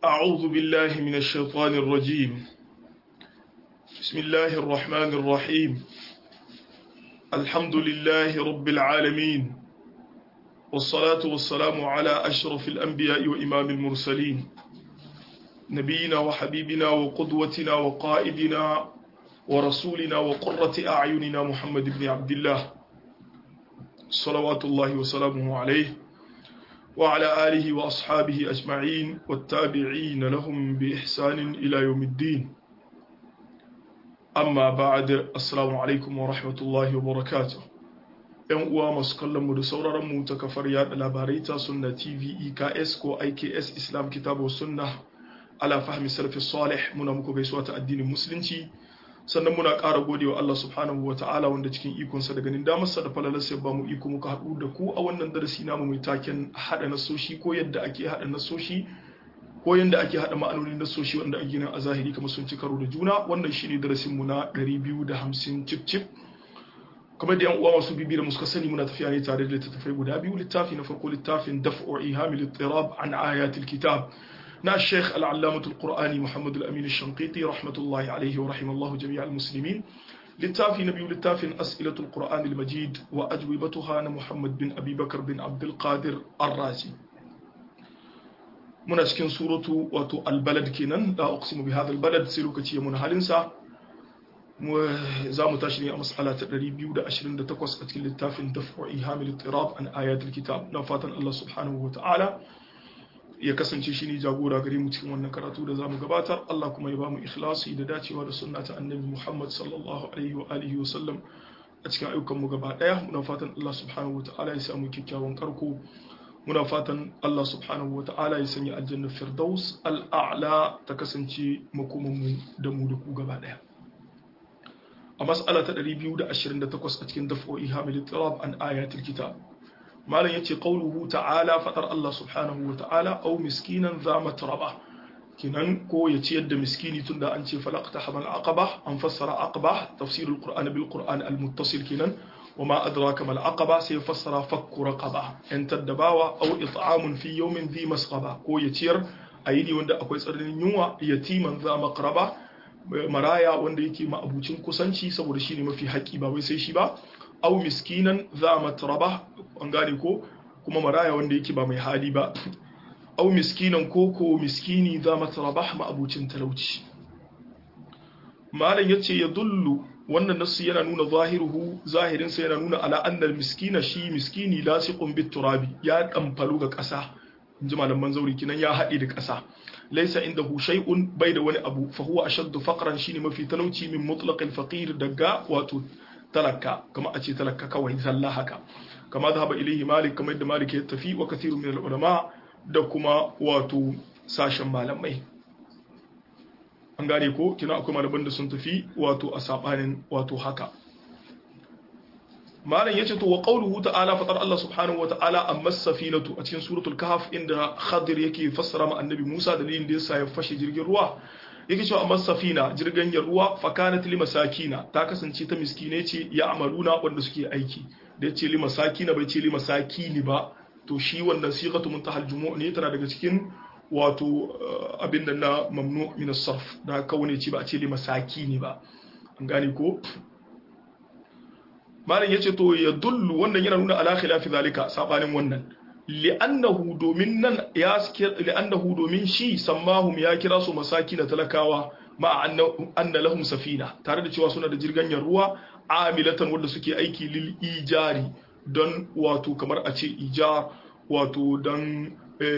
أعوذ بالله من الشيطان الرجيم بسم الله الرحمن الرحيم الحمد لله رب العالمين والصلاة والسلام على أشرف الأنبياء وإمام المرسلين نبينا وحبيبنا وقدوتنا وقائدنا ورسولنا وقرة أعيننا محمد بن عبد الله صلوات الله وسلامه عليه وعلى آله وأصحابه أجمعين والتابعين لهم بإحسان إلى يوم الدين أما بعد السلام عليكم ورحمة الله وبركاته ‘Yan uwa masu kallon mu da sauraron mu ta kafar yada labarai ta sunna TV EKS ko IKS Islam Kitabu Sunna ala fahmi salafi salih muna muku gaisuwa ta addinin musulunci sannan muna ƙara gode wa Allah subhanahu wa ta'ala wanda cikin ikonsa da ganin damarsa da falalarsa ya ba mu iko muka haɗu da ku a wannan darasi namu mai taken haɗa nasoshi ko yadda ake haɗa nasoshi ko yadda ake haɗa ma'anonin nasoshi wanda ake nan a zahiri kamar sun ci karo da juna wannan shine darasin mu na 250 cip cip kamar da yan uwa masu bibi da muka sani muna tafiya ne tare da littattafai guda biyu littafi na farko littafin daf'u ihamil ittirab an ayatil kitab na Sheikh Al-Allamatul Qur'ani Muhammad Al-Amin Al-Shanqiti rahmatullahi alaihi wa rahimallahu jami'a al-muslimin littafi na biyu littafin As'ilatul Qur'an al-Majid wa ajwibatuha na Muhammad bin Abi Bakar bin Abdul Qadir Ar-Razi muna cikin suratu wato al-balad kenan la uqsimu bi hadha al-balad sai lokaci ya muna halin sa za mu tashi ne a mas'ala ta 228 a cikin littafin daf'u ihamil ittirab an ayatul kitab na fatan Allah subhanahu wa ta'ala ya kasance shi ne jagora gare mu cikin wannan karatu da zamu gabatar Allah kuma ya bamu ikhlasi da dacewa da sunna ta annabi Muhammad sallallahu alaihi wa alihi wa sallam a cikin ayyukan mu gaba daya muna fatan Allah subhanahu wataala ya samu kyakkyawan karko muna fatan Allah subhanahu wataala ya sanya aljanna firdaus al'a'la ta kasance makoman mu da mu da ku gaba daya a mas'ala ta 228 a cikin daf'o'i hamil tirab an ayatul kitab malam yace qauluhu ta'ala fadar Allah subhanahu wa ta'ala aw miskinan za matraba kinan ko ya ciyar da miskini tunda an ce falaqta hamal aqaba an fassara aqaba tafsir alquran bil quran al muttasil kinan wama adraka mal aqaba sai fassara fakku raqaba yan taddabawa aw it'amun fi yawmin dhi masqaba ko ya ciyar ayini wanda akwai tsananin yunwa yatiman za maqraba maraya wanda yake ma'abucin kusanci saboda shine mafi haƙi ba wai sai shi ba au miskinan za matraba an gane ko kuma maraya wanda yake ba mai hali ba au miskinan ko ko miskini za matraba ma'abucin talauci malam yace ya dullu wannan nasu yana nuna zahiruhu zahirin sa yana nuna ala annal miskina shi miskini lasiqun bit turabi ya damfalu ga ƙasa inji malaman zauri kinan ya haɗe da ƙasa laisa indahu shay'un bai da wani abu fa huwa ashaddu faqran shine mafi talauci min mutlaqil faqir daga wato talaka kama a ce talaka kawai zalla haka kama zahaba ilaihi malik kamar yadda malik ya tafi wa kathirun min ulama da kuma wato sashen malamai an gane ko kina akwai malaman da sun tafi wato a sabanin wato haka malam yace to wa qawluhu ta'ala fatar Allah subhanahu wa ta'ala amma safinatu a cikin suratul kahf inda khadir yake fassara ma annabi Musa dalilin da yasa ya fashe jirgin ruwa yake cewa amma safina jirgin ruwa fakanat li masakina ta kasance ta miskine ce ya amaluna wanda suke aiki da yace li masakina bai ce li masakini ba to shi wannan sighatu muntahal jumu' ne tana daga cikin wato abin da na mamnu min as-sarf da kaune ce ba a ce li masakini ba an gane ko malam yace to ya dullu wannan yana nuna ala khilafi zalika sabanin wannan li'annahu domin nan ya li'annahu domin shi sammahum ya kira su masaki na talakawa ma anna lahum safina tare da cewa suna da jirganyar ruwa amilatan wanda suke aiki lil ijari don wato kamar a ce ijar wato don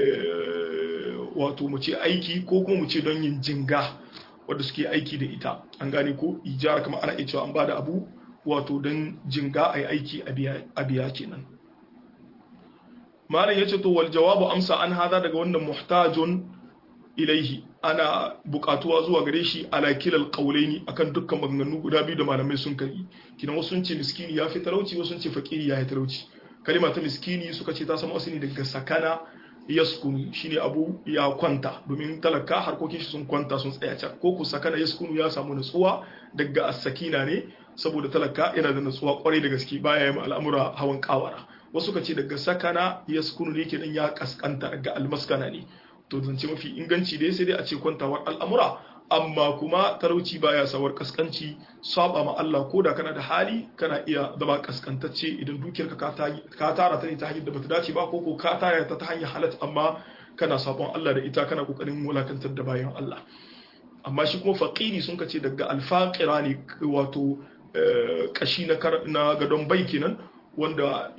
wato mu ce aiki ko kuma mu ce don yin jinga wanda suke aiki da ita an gane ko ijar kamar ana iya cewa an bada abu wato don jinga a aiki a biya kenan malam yace to wal jawabu amsa an hada daga wannan muhtajun ilaihi ana bukatuwa zuwa gare shi ala kilal qawlaini akan dukkan maganganu guda biyu da malamai sun kai kina wasu sun ce miskini ya fi talauci wasu sun ce fakiri ya fi talauci kalima ta miskini suka ce ta samu asali daga sakana yaskunu shine abu ya kwanta domin talaka harkokin shi sun kwanta sun tsaya can ko ku sakana yaskunu ya samu nutsuwa daga as-sakina ne saboda talaka yana da nutsuwa kwarai da gaske baya yi al'amura hawan kawara wasu ka ce daga sakana yaskunu ne kenan ya kaskanta daga almaskana ne to zance mafi inganci dai sai dai a ce kwantawar al'amura amma kuma talauci baya sawar kaskanci saba ma Allah ko da kana da hali kana iya zama kaskantacce idan dukiyarka ka tara ta ne ta hanyar da bata dace ba ko ko ka tara ta ta hanyar halat amma kana sabon Allah da ita kana kokarin wulakantar da bayan Allah amma shi kuma faqiri sun kace daga alfaqira ne wato kashi na gadon bai kenan wanda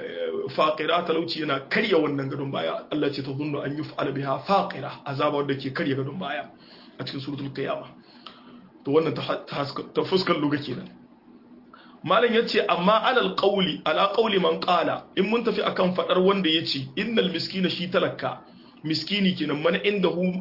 faqira talauci yana karya wannan gadon baya Allah ce ta zunnu an yuf'ala biha faqira azaba wanda ke karya gadon baya a cikin suratul qiyama to wannan ta fuskar luga kenan malam yace amma alal qawli ala qawli man qala in mun tafi akan fadar wanda yace innal miskina shi talakka miskini kenan man indahu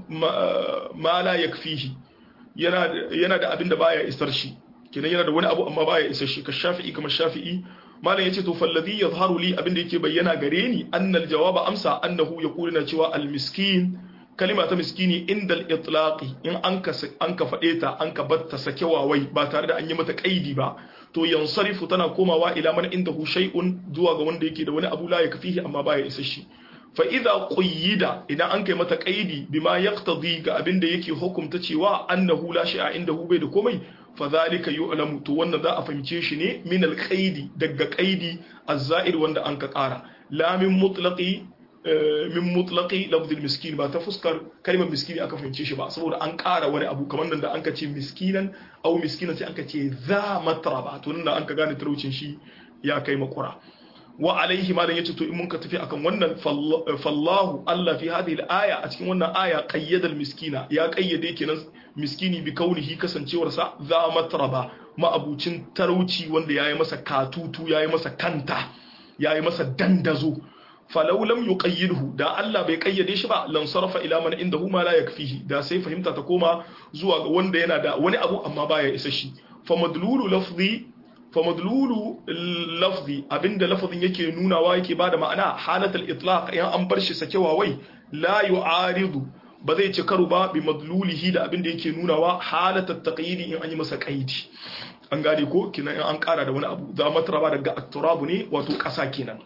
ma la yakfihi yana yana da abin da baya isar shi kenan yana da wani abu amma baya isar shi ka shafi'i kamar shafi'i malam yace to falladhi yadhharu li abin da yake bayyana gare ni annal jawaba amsa annahu yaqulu na cewa al miskin kalima ta miskini inda al-itlaqi in an ka an ka fade ta an ka batta sake wawai ba tare da an yi mata kaidi ba to yansarifu tana komawa ila man indahu shay'un zuwa ga wanda yake da wani abu la yakfihi amma baya isa shi fa idza quyida idan an kai mata kaidi bima yaqtadi ga abin da yake hukunta cewa annahu la shay'a indahu bai da komai fa zalika yu'lamu to wannan za a fahimce shi ne min al-qaidi daga qaidi az-za'ir wanda an ka kara la min mutlaqi min mutlaqi lafzil miskin ba ta fuskar kalmar miskini aka fahimce shi ba saboda an ƙara wani abu kamar nan da an ka ce miskinan au miskinan sai an ka ce za matraba to nan da an ka gane talaucin shi ya kai makura wa alaihi ma dan yace to in mun ka tafi akan wannan fallahu Allah fi hadhihi al-aya a cikin wannan aya qayyada miskina ya qayyade kenan miskini bi kaunihi kasancewar sa za matraba ma'abucin talauci wanda yayi masa katutu yayi masa kanta yayi masa dandazo falau lam yuqayyidhu da Allah bai kayyade shi ba lan sarfa ila man indahu ma la yakfihi da sai fahimta ta koma zuwa ga wanda yana da wani abu amma baya isa shi fa madlulu lafzi fa madlulu lafzi abinda lafazin yake nunawa yake bada ma'ana halatul itlaq yan an bar shi sakewa wai la yu'aridu ba zai ci karo ba bi madlulihi da abinda yake nunawa halatul taqyidi in an yi masa qaidi an gane ko kina in an kara da wani abu za matraba daga at-turabu ne wato kasa kenan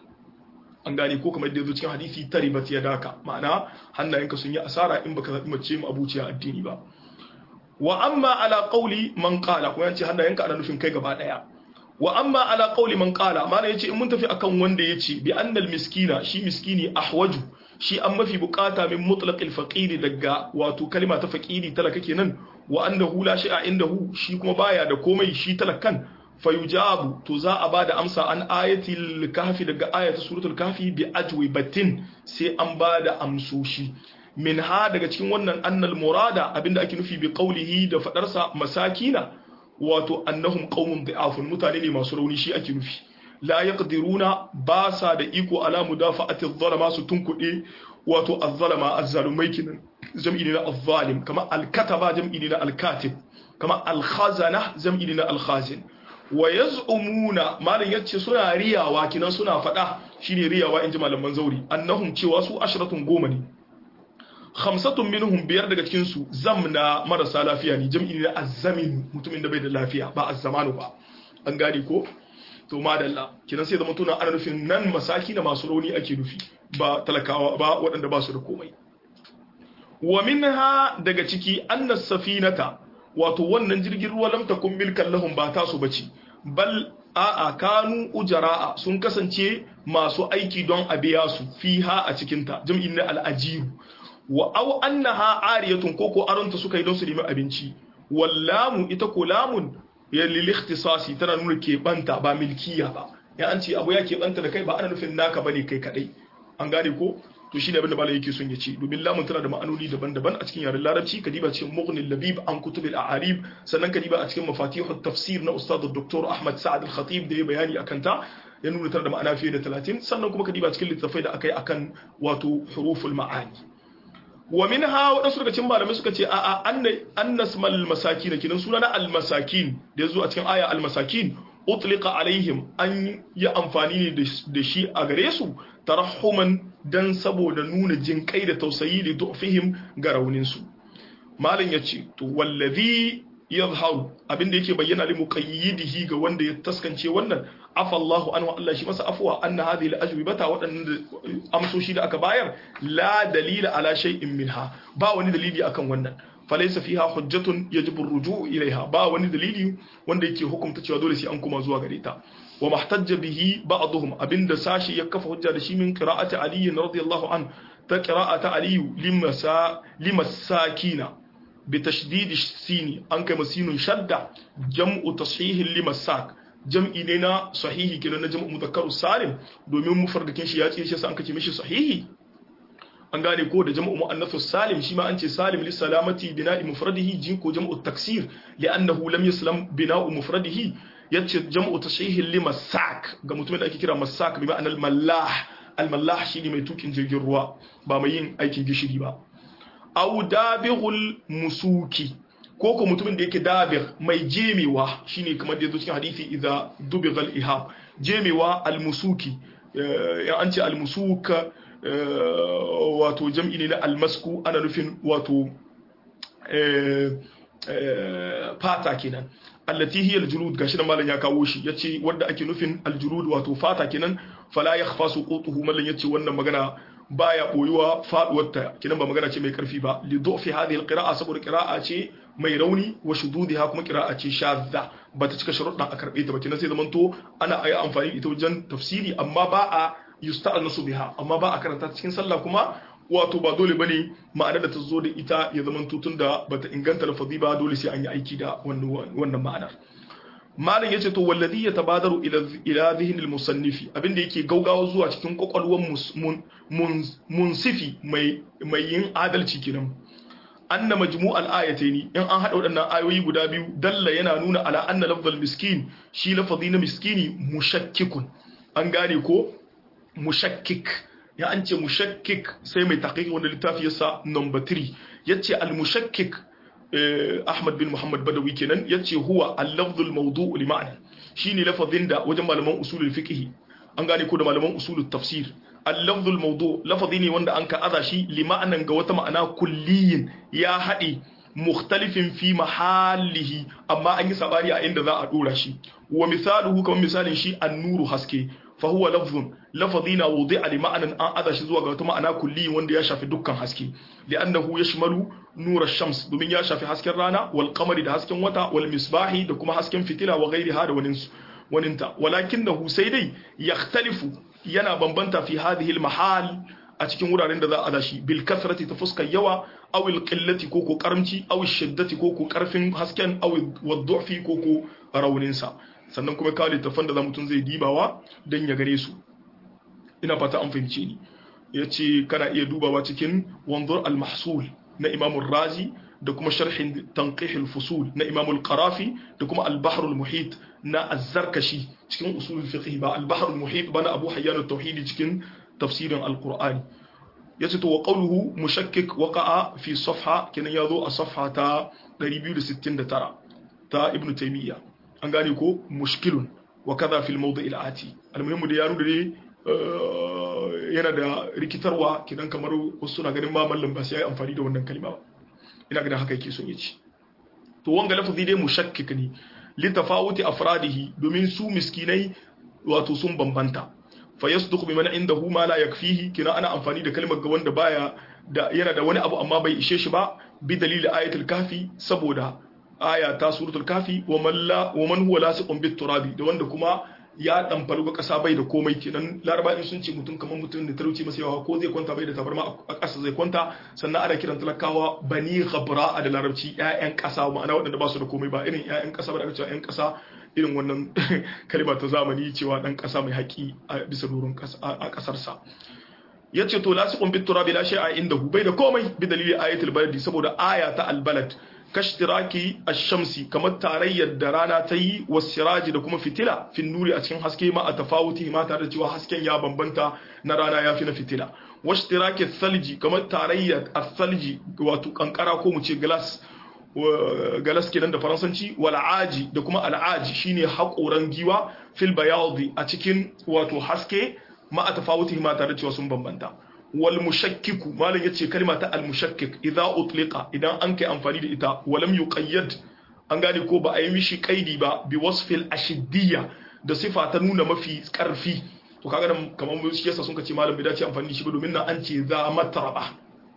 an gane ko kamar yadda cikin hadisi taribat ya daka ma'ana hannayenka sun yi asara in baka zaɓi mace mu abuciya addini ba wa amma ala qawli man qala kuma yace hannayenka ana nufin kai gaba daya wa amma ala qawli man qala ma'ana yace in mun tafi akan wanda yace bi annal miskina shi miskini ahwaju shi an mafi bukata min mutlaqil faqiri daga wato kalma ta faqiri talaka kenan wa annahu la shay'a indahu shi kuma baya da komai shi talakan fayujabu to za a bada amsa an ayatul kahfi daga ayatul suratul kahfi bi ajwibatin sai an bada amsoshi min ha daga cikin wannan annal murada abinda ake nufi bi qawlihi da fadarsa masakina wato annahum qaumun da'afun mutane ne masu rauni shi ake nufi la yaqdiruna ba sa da iko ala mudafa'ati adh-dhalama su tunkude wato adh-dhalama az-zalumai kinan jam'i ne na adh-zalim kama al-kataba jam'i ne na al-katib kama al-khazana jam'i ne na al-khazin wa yaz'umuna malam yace suna riyawa kinan suna fada shine riyawa inji malaman zauri annahum cewa su ashratun goma ne khamsatun minhum biyar daga cikin su zamna marasa lafiya ne jam'i ne azzamin mutumin da bai da lafiya ba azzamanu ba an gane ko to madalla kinan sai zama tuna ana nufin nan masaki na masu rauni ake nufi ba talakawa ba waɗanda ba su da komai wa minha daga ciki annas safinata wato wannan jirgin ruwa lam takun milkan lahum ba tasu bace bal a'a kanu ujara'a sun kasance masu aiki don a biya su fiha a cikin ta jam'in na al'ajiru wa aw annaha ariyatun koko aronta suka yi don su nemi abinci wallamu ita ko lamun ya lil ikhtisasi tana nuna keɓanta ba milkiya ba ya an ce abu ya keɓanta da kai ba ana nufin naka bane kai kadai an gane ko to shine abin da malai yake son ya ce domin lamun tana da ma'anoni daban-daban a cikin yaren larabci kadiba cikin mughnil labib an kutub al-a'arib sannan kadiba a cikin mafatihut tafsir na ustad dr ahmad sa'ad al-khatib da ya bayani akan ta ya nuna tana da ma'ana fiye da 30 sannan kuma kadiba cikin littafai da akai akan wato huruful ma'ani wa minha wadansu daga cikin malamai suka ce a'a annasmal masakin kinan suna na al-masakin da yazo a cikin aya al-masakin utlika alaihim an yi amfani ne da shi a gare su tarahuman dan saboda nuna jinkai da tausayi da dufihim ga rauninsu malam ya ce to wallazi yadhharu abinda yake bayyana li muqayyidihi ga wanda ya taskance wannan afa Allahu anhu Allah shi masa afwa anna hadhihi al-ajwibata wadannan amsoshi da aka bayar la dalila ala shay'in minha ba wani dalili akan wannan falaysa fiha hujjatun yajibu ar-ruju' ilayha ba wani dalili wanda yake hukunta cewa dole sai an kuma zuwa gare ta wa mahtajja bihi ba'dhum abinda sashi ya kafa hujja da shi min qira'ati ali radiyallahu an ta qira'ata ali limasa limasakina بتشديد السين أنك مسين شدة جمع تصحيح لمساك jam'i ne na sahihi kenan na jam'u mudhakkaru salim domin mufardakin shi ya ce shi an kace mishi sahihi an gane ko da jam'u muannath salim shi ma an ce salim li salamati bina'i mufradihi jin ko jam'u taksir li'annahu lam yaslam bina'u mufradihi yace jam'u tashihi li masak ga mutumin da ake kira masak bi ma'anar mallah al mallah shine mai tukin jirgin ruwa ba mai yin aikin gishiri ba aw dabighul musuki ko ko mutumin da yake dabir mai jemewa shine kamar da yazo cikin hadisi idza dubighal ihab jemewa al musuki ya an ce al musuk wato jam'i ne na al masku ana nufin wato fata kenan allati hiya al-julud gashi nan malam ya kawo shi yace wanda ake nufin al-julud wato fata kenan fala yakhfa suqutuhu mallan yace wannan magana baya boyuwa faduwarta kinan ba magana ce mai karfi ba li du'fi hadhihi al-qira'a saboda qira'a ce mai rauni wa shududiha kuma qira'a ce shadda bata cika sharuɗan a karbe ta ba kinan sai zamanto ana ayi amfani ita wajen tafsiri amma ba a yusta'anasu biha amma ba a karanta cikin sallah kuma wato ba dole bane ma'ana da ta zo da ita ya zama tutun da bata inganta lafazi ba dole sai an yi aiki da wannan ma'anar malam yace to wallazi yatabadaru ila ila dhihnil musannifi abinda yake gaugawa zuwa cikin kwakwalwan munsifi mai mai yin adalci kenan anna majmu'al ayataini in an hada waɗannan ayoyi guda biyu dalla yana nuna ala anna lafzal miskin shi lafazi na miskini mushakkikun an gane ko mushakkik ya an ce mushakkik sai mai taƙiƙi wanda littafi yasa number 3 yace al mushakkik Ahmad bin Muhammad Badawi kenan yace huwa al-lafzul mawdu' li ma'na shine lafazin da wajen malaman usulul fiqh an gane ko da malaman usulul tafsir al-lafzul mawdu' lafazi ne wanda an ka aza shi li ma'anan ga wata ma'ana kulliyin ya haɗe mukhtalifin fi mahallihi amma an yi sabani a inda za a dora shi wa misaluhu kamar misalin shi an-nuru haske فهو لفظ لفظنا وضع لمعنى أن أذا شزوا قوة معنى كلي وند يشافي دكان حسكي لأنه يشمل نور الشمس دومين يشافي حسكي الرانا والقمر ده حسكي وتا والمصباح ده كما حسكي فتيلا وغير هذا وننس وننتا ولكنه سيدي يختلف ينا بمبنتا في هذه المحال a cikin wuraren da za a dashi bil kasrati ta fuskar yawa aw il qillati ko ko karamci aw shiddati ko ko karfin hasken aw waddufi ko ko raunin sa sannan kuma kawo littafan da za mutum zai dibawa don ya gare su ina fata an fahimce ni ya ce kana iya dubawa cikin wanzur al-mahsul na imamun razi da kuma sharhin tanqih al-fusul na imamul qarafi da kuma al-bahr al-muhit na az-zarkashi cikin usul fiqh ba al-bahr al-muhit ba na abu hayyan at-tauhid cikin tafsirin al-qur'ani yace to wa qawluhu mushakkik waqa'a fi safha kenan yazo a safha ta 269 ta ibn taymiyyah an gane ko mushkilun wa kaza fil mawdi' al ati almuhimmu da yaro da ne yana da rikitarwa kidan kamar wasu suna ganin ma mallam ba sai yayi amfani da wannan kalma ba ina ganin haka yake son yace to wanga lafazi dai mushakkik ne li tafawuti afradihi domin su miskinai wato sun bambanta fa yasduq biman indahu ma la yakfihi kina ana amfani da kalmar ga wanda baya da yana da wani abu amma bai ishe shi ba bi dalili ayatul kafi saboda aya ta suratul kafi wa man la wa man huwa lasiqun bit turabi da wanda kuma ya dan faru kasa bai da komai kenan laraba in sun ce mutum kamar mutum da talauci masa yawa ko zai kwanta bai da tabarma a ƙasa zai kwanta sannan ana kiran talakawa bani ghabra da larabci ƴaƴan ƙasa ma'ana waɗanda ba su da komai ba irin ƴaƴan ƙasa ba da aka cewa ƴan ƙasa irin wannan kalma ta zamani cewa dan ƙasa mai haƙi a bisa doron a ƙasarsa ya ce to lasiqun bit turabi la shay'a indahu bai da komai bi dalili ayatul baladi saboda aya ta albalad kashtiraki ash-shamsi kamar tarayyar da rana ta yi wasiraji da kuma fitila fin nuri a cikin haske ma a tafawuti ma tare da cewa hasken ya bambanta na rana ya fi na fitila washtiraki salji kamar tarayyar as-salji wato kankara ko mu ce glass galas kenan da faransanci wal aji da kuma al'aji shine haƙoran giwa fil bayadi a cikin wato haske ma a tafawuti ma tare da cewa sun bambanta wal mushakkiku malam yace kalma ta al mushakkik idza utliqa idan an kai amfani da ita walam yuqayyad an gane ko ba a yi mishi kaidi ba bi wasfil ashiddiya da sifa ta nuna mafi karfi to kaga nan kamar mu shi yasa sun ce malam bai dace amfani da shi ba domin nan an ce za mataraba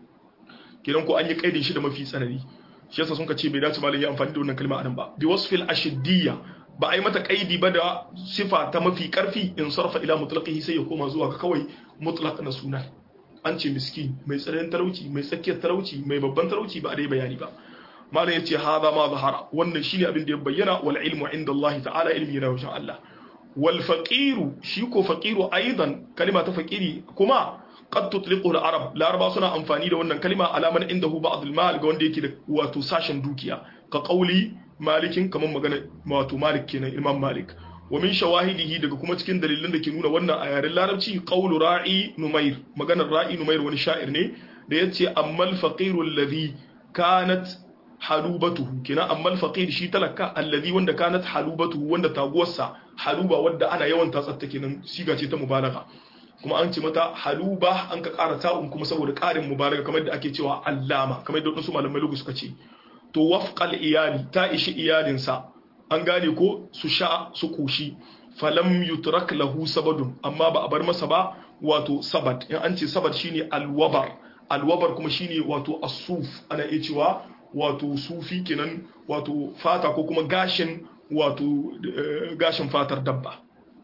kenan ko an yi kaidin shi da mafi tsanani shi yasa sun ce bai dace malam ya amfani da wannan kalma anan ba bi wasfil ashiddiya ba a yi mata kaidi ba da sifa ta mafi karfi in sarfa ila mutlaqihi sai ya koma zuwa ga kawai mutlaq na sunan an ce miskin mai tsananin talauci mai tsakiyar talauci mai babban talauci ba a dai bayani ba malam yace hada ma zahara wannan shine abin da ya bayyana wal ilmu inda Allah ta'ala ilmi yana wajen Allah wal faqiru shi ko faqiru aidan kalima ta faqiri kuma qad tutliqu al arab laraba suna amfani da wannan kalima alaman indahu ba'd al mal ga wanda yake da wato sashen dukiya ka qauli malikin kaman magana wato malik kenan imam malik wa min shawahidihi daga kuma cikin dalilan da ke nuna wannan a yaren larabci qawlu ra'i numair maganar ra'i numair wani sha'ir ne da yace ammal faqiru alladhi kanat halubatuhu kina ammal faqir shi talaka alladhi wanda kanat halubatuhu wanda taguwarsa haluba wanda ana yawan tatsatta kenan siga ce ta mubalagha kuma an ce mata haluba an ka ƙara ta'un kuma saboda ƙarin mubalagha kamar da ake cewa allama kamar da wasu malamai lugu suka ce to wafqal iyali ta ishi iyalinsa an gane ko su sha su kushi falam yutrak lahu sabadun amma ba a bar masa ba wato sabat in an ce sabat shine alwabar alwabar kuma shine wato asuf ana iya cewa wato sufi kenan wato fata ko kuma gashin wato gashin fatar dabba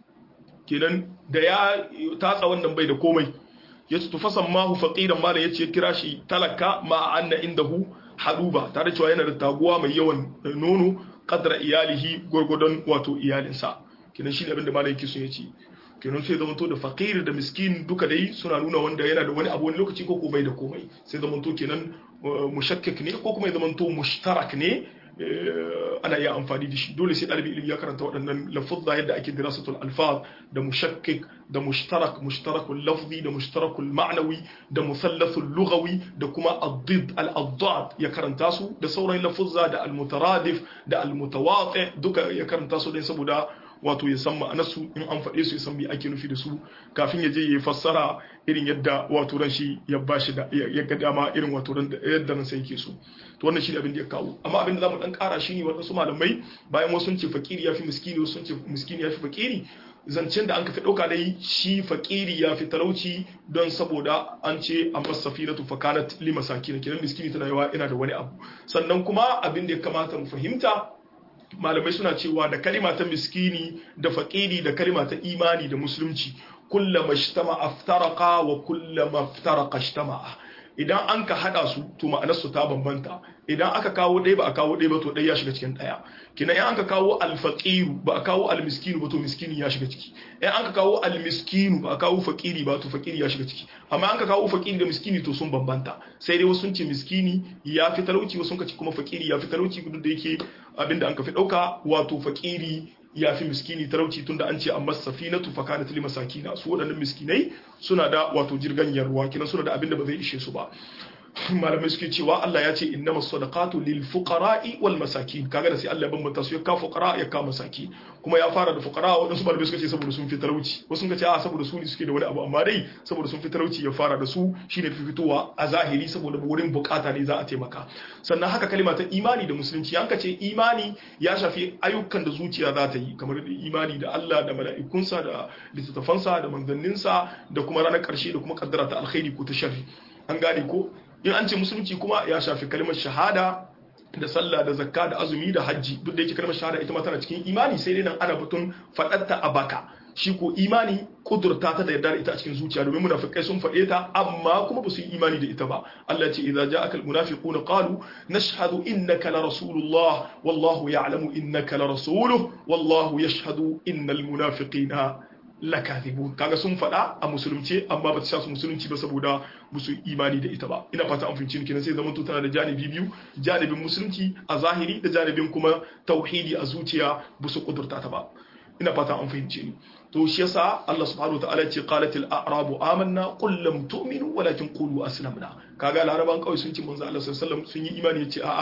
kenan da ya tatsa wannan bai da komai ya ce tufasan mahu faqiran mala yace kira shi talaka ma anna indahu haduba tare cewa yana da taguwa mai yawan nono kadra iyalihi gurgudun wato iyalinsa kenan shi ne abin da malam yake son ya ce kenan sai zamanto da fakir da miskin duka dai suna nuna wanda yana da wani abu wani lokaci ko bai da komai sai zamanto kenan mushakkik ne ko kuma ya zamanto mushtarak ne ana iya amfani da shi dole sai ɗalibi ilimi ya karanta waɗannan lafuzza yadda ake dirasatul alfaz da mushakkik da mushtarak mushtarakul lafzi da mushtarakul ma'nawi da musallasul lughawi da kuma ad-did al-addad ya karanta su da sauran lafuzza da al-mutaradif da al-mutawati duka ya karanta su dai saboda wato ya san ma'anarsu in an faɗe su ya san me ake nufi da su kafin ya je ya fassara irin yadda wato ran shi ya bashi da ya ga dama irin wato ran yadda ran sai yake so to wannan shi ne abin da ya kawo amma abin da zamu dan ƙara shi ne wadansu malamai bayan wasu sun ce fakiri yafi miskini wasu sun ce miskini yafi fakiri zancen da an ka fi ɗauka dai shi fakiri ya fi talauci don saboda an ce a masafinatu fakanat lima sakina kenan miskini tana yawa ina da wani abu sannan kuma abin da ya kamata mu fahimta malamai suna cewa da kalima ta miskini da faƙiri da kalima ta imani da musulunci kullama ishtama aftaraka wa kullama aftaraka ishtama'a idan an ka hada su to ma'anar su ta bambanta idan aka kawo ɗaya ba a kawo ɗaya ba to ɗaya ya shiga cikin ɗaya kina in an ka kawo alfaqiru ba a kawo almiskinu ba to miskini ya shiga ciki in an ka kawo almiskinu ba a kawo faqiri ba to faqiri ya shiga ciki amma an ka kawo faqiri da miskini to sun bambanta sai dai wasu sun ce miskini ya fi talauci wasu sun ka ce kuma faqiri ya fi talauci duk da yake abinda an ka fi ɗauka wato faqiri ya fi miskini talauci tunda an ce amma safinatu fa kanat lil masakina su waɗannan miskinai suna da wato jirganyar ruwa kinan suna da abinda ba zai ishe su ba malamai suke cewa Allah ya ce innamas sadaqatu lil fuqara'i wal masakin kaga da sai Allah ya bambanta su ya ka fuqara ya ka masakin kuma ya fara da fuqara wadansu malamai suka ce saboda sun fi talauci wasu suka ce a saboda su ne suke da wani abu amma dai saboda sun fi talauci ya fara da su shine fi fitowa a zahiri saboda wurin bukata ne za a taimaka sannan haka kalima ta imani da musulunci yanka ce imani ya shafi ayyukan da zuciya za ta yi kamar imani da Allah da mala'ikunsa da littattafansa da manzanninsa da kuma ranar karshe da kuma kaddara ta alkhairi ko ta sharri an gane ko in an ce musulunci kuma ya shafi kalmar shahada da sallah da zakka da azumi da hajji duk da yake kalmar shahada ita ma tana cikin imani sai dai nan ana batun faɗatta a baka shi ko imani kudurta ta da yarda da ita a cikin zuciya domin munafikai sun faɗe ta amma kuma ba su yi imani da ita ba Allah ya ce idza ja'aka almunafiquna qalu nashhadu innaka la rasulullah wallahu ya'lamu innaka la rasuluhu wallahu yashhadu innal munafiqina lakathibun kaga sun faɗa a musulunci amma ba ta sha su musulunci ba saboda ba su imani da ita ba ina fata an fahimci kenan sai zaman tana da janibi biyu janibin musulunci a zahiri da janibin kuma tauhidi a zuciya ba su kudurta ta ba ina fata an fahimci ni to shi yasa Allah subhanahu wa ta'ala ce qalatil a'rabu amanna qul lam tu'minu walakin qulu aslamna kaga laraban kawai sun ce manzo Allah sallallahu alaihi wasallam sun yi imani yace a'a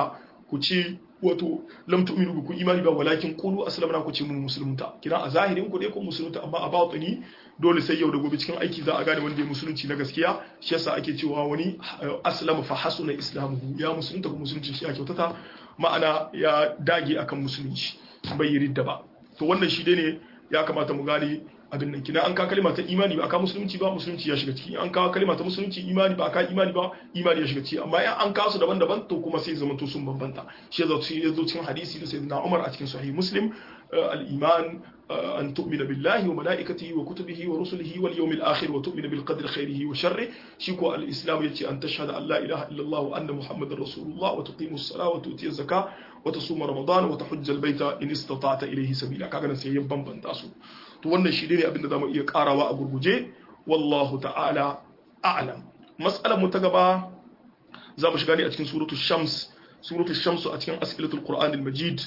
ku ce wato lam tu'minu bi ku imani ba walakin qulu aslamna ku ce mun musulunta kina a zahirin ku dai ku musulunta amma a batini dole sai yau da gobe cikin aiki za a gane wanda ya musulunci na gaskiya shi yasa ake cewa wani aslama fa hasuna islamuhu ya musulunta ko musulunci shi ya kyautata ma'ana ya dage akan musulunci bai yi ridda ba to wannan shi dai ne ya kamata mu gane abin nan kina an ka kalma ta imani ba aka musulunci ba musulunci ya shiga ciki an ka kalma ta musulunci imani ba aka imani ba imani ya shiga ciki amma in an kawo su daban-daban to kuma sai zama to sun bambanta shi ya zo cikin hadisi da sayyidina Umar a cikin sahih Muslim al-iman an tu'mina billahi wa malaikatihi wa kutubihi wa rusulihi wal yawmil akhir wa tu'mina bil qadri khairihi wa sharri shi ko al-islam yace an tashhadu an la ilaha illallah wa anna muhammadar rasulullah wa tuqimu as-salata wa tu'ti az-zakata wa tasuma ramadan wa tahujja al-baita in istata'ta ilayhi sabila kaga nan sai ya bambanta su to wannan shi ne abinda zamu iya karawa a gurguje wallahu ta'ala a'lam mas'alar mu ta gaba zamu shiga ne a cikin suratul shams suratul shams a cikin as'ilatul qur'an al-majid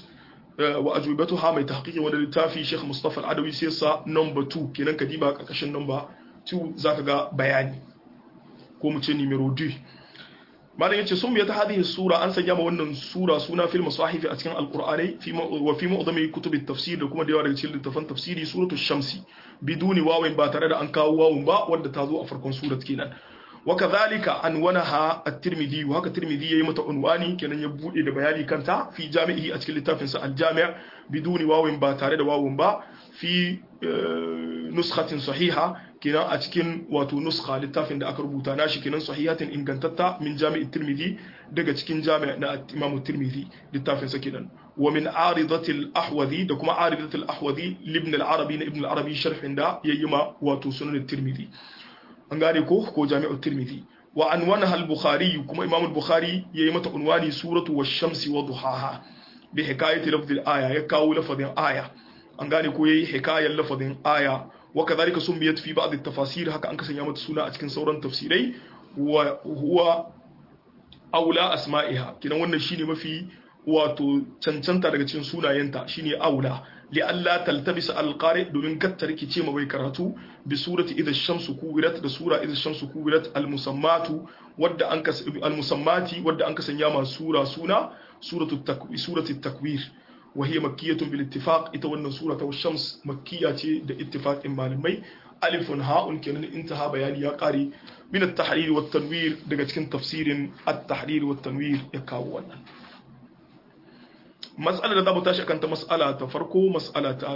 wa ajwibatuha mai tahqiqi wanda littafi Sheikh Mustafa Al-Adawi sai sa number 2 kenan ka diba karkashin number 2 zaka ga bayani ko mu ce numero 2 malam yace sun biya ta hadhihi sura an sanya ma wannan sura suna fil masahifi a cikin alqur'ani fi wa fi mu'dami kutub at-tafsir da kuma da yawa daga cikin littafan tafsiri suratul shamsi biduni wawin ba tare da an kawo wawun ba wanda ta zo a farkon surat kenan وكذلك عنونها الترمذي وهكا الترمذي يي متى عنواني kenan ya bude da bayani kanta fi jami'i a cikin littafin sa al-jami' biduni wawin ba tare da wawun ba fi nuskhatin sahiha kenan a cikin wato nuskha littafin da aka rubuta nashi kenan sahihatin ingantatta min jami'i tirmidhi daga cikin jami' na imamu tirmidhi littafin sa kenan wa min aridatil ahwadhi da kuma aridatil ahwadhi libn al-arabi na ibn al-arabi sharhin da yayyima wato sunan tirmidhi an gane ko ko jami'ul tirmidhi wa anwanaha al-bukhari kuma imam al-bukhari yayi mata unwani suratu wash-shamsi wa duhaha bi hikayati lafdh al-aya ya kawo lafazin aya an gane ko yayi hikayar lafazin aya wa kadhalika sumbiyat fi ba'd at-tafasir haka an kasanya mata suna a cikin sauran tafsirai wa huwa aula asma'iha kidan wannan shine mafi wato cancanta daga cikin sunayenta shine aula li'alla taltabisa alqari domin katta rikice ma bai karatu bi surati idha shamsu kuwirat da sura idha shamsu kuwirat almusammatu wadda an kas almusammati wadda an kasanya ma sura suna suratu takwir surati takwir wa hiya makkiyatun bil ittifaq ita wannan sura ta shams makkiya ce da ittifaqin malamai alifun ha'un kenan intaha bayani ya kare min at-tahrir wat tanwir daga cikin tafsirin at-tahrir wat tanwir ya kawo wannan matsalar da za mu tashi kanta matsala ta farko matsala ta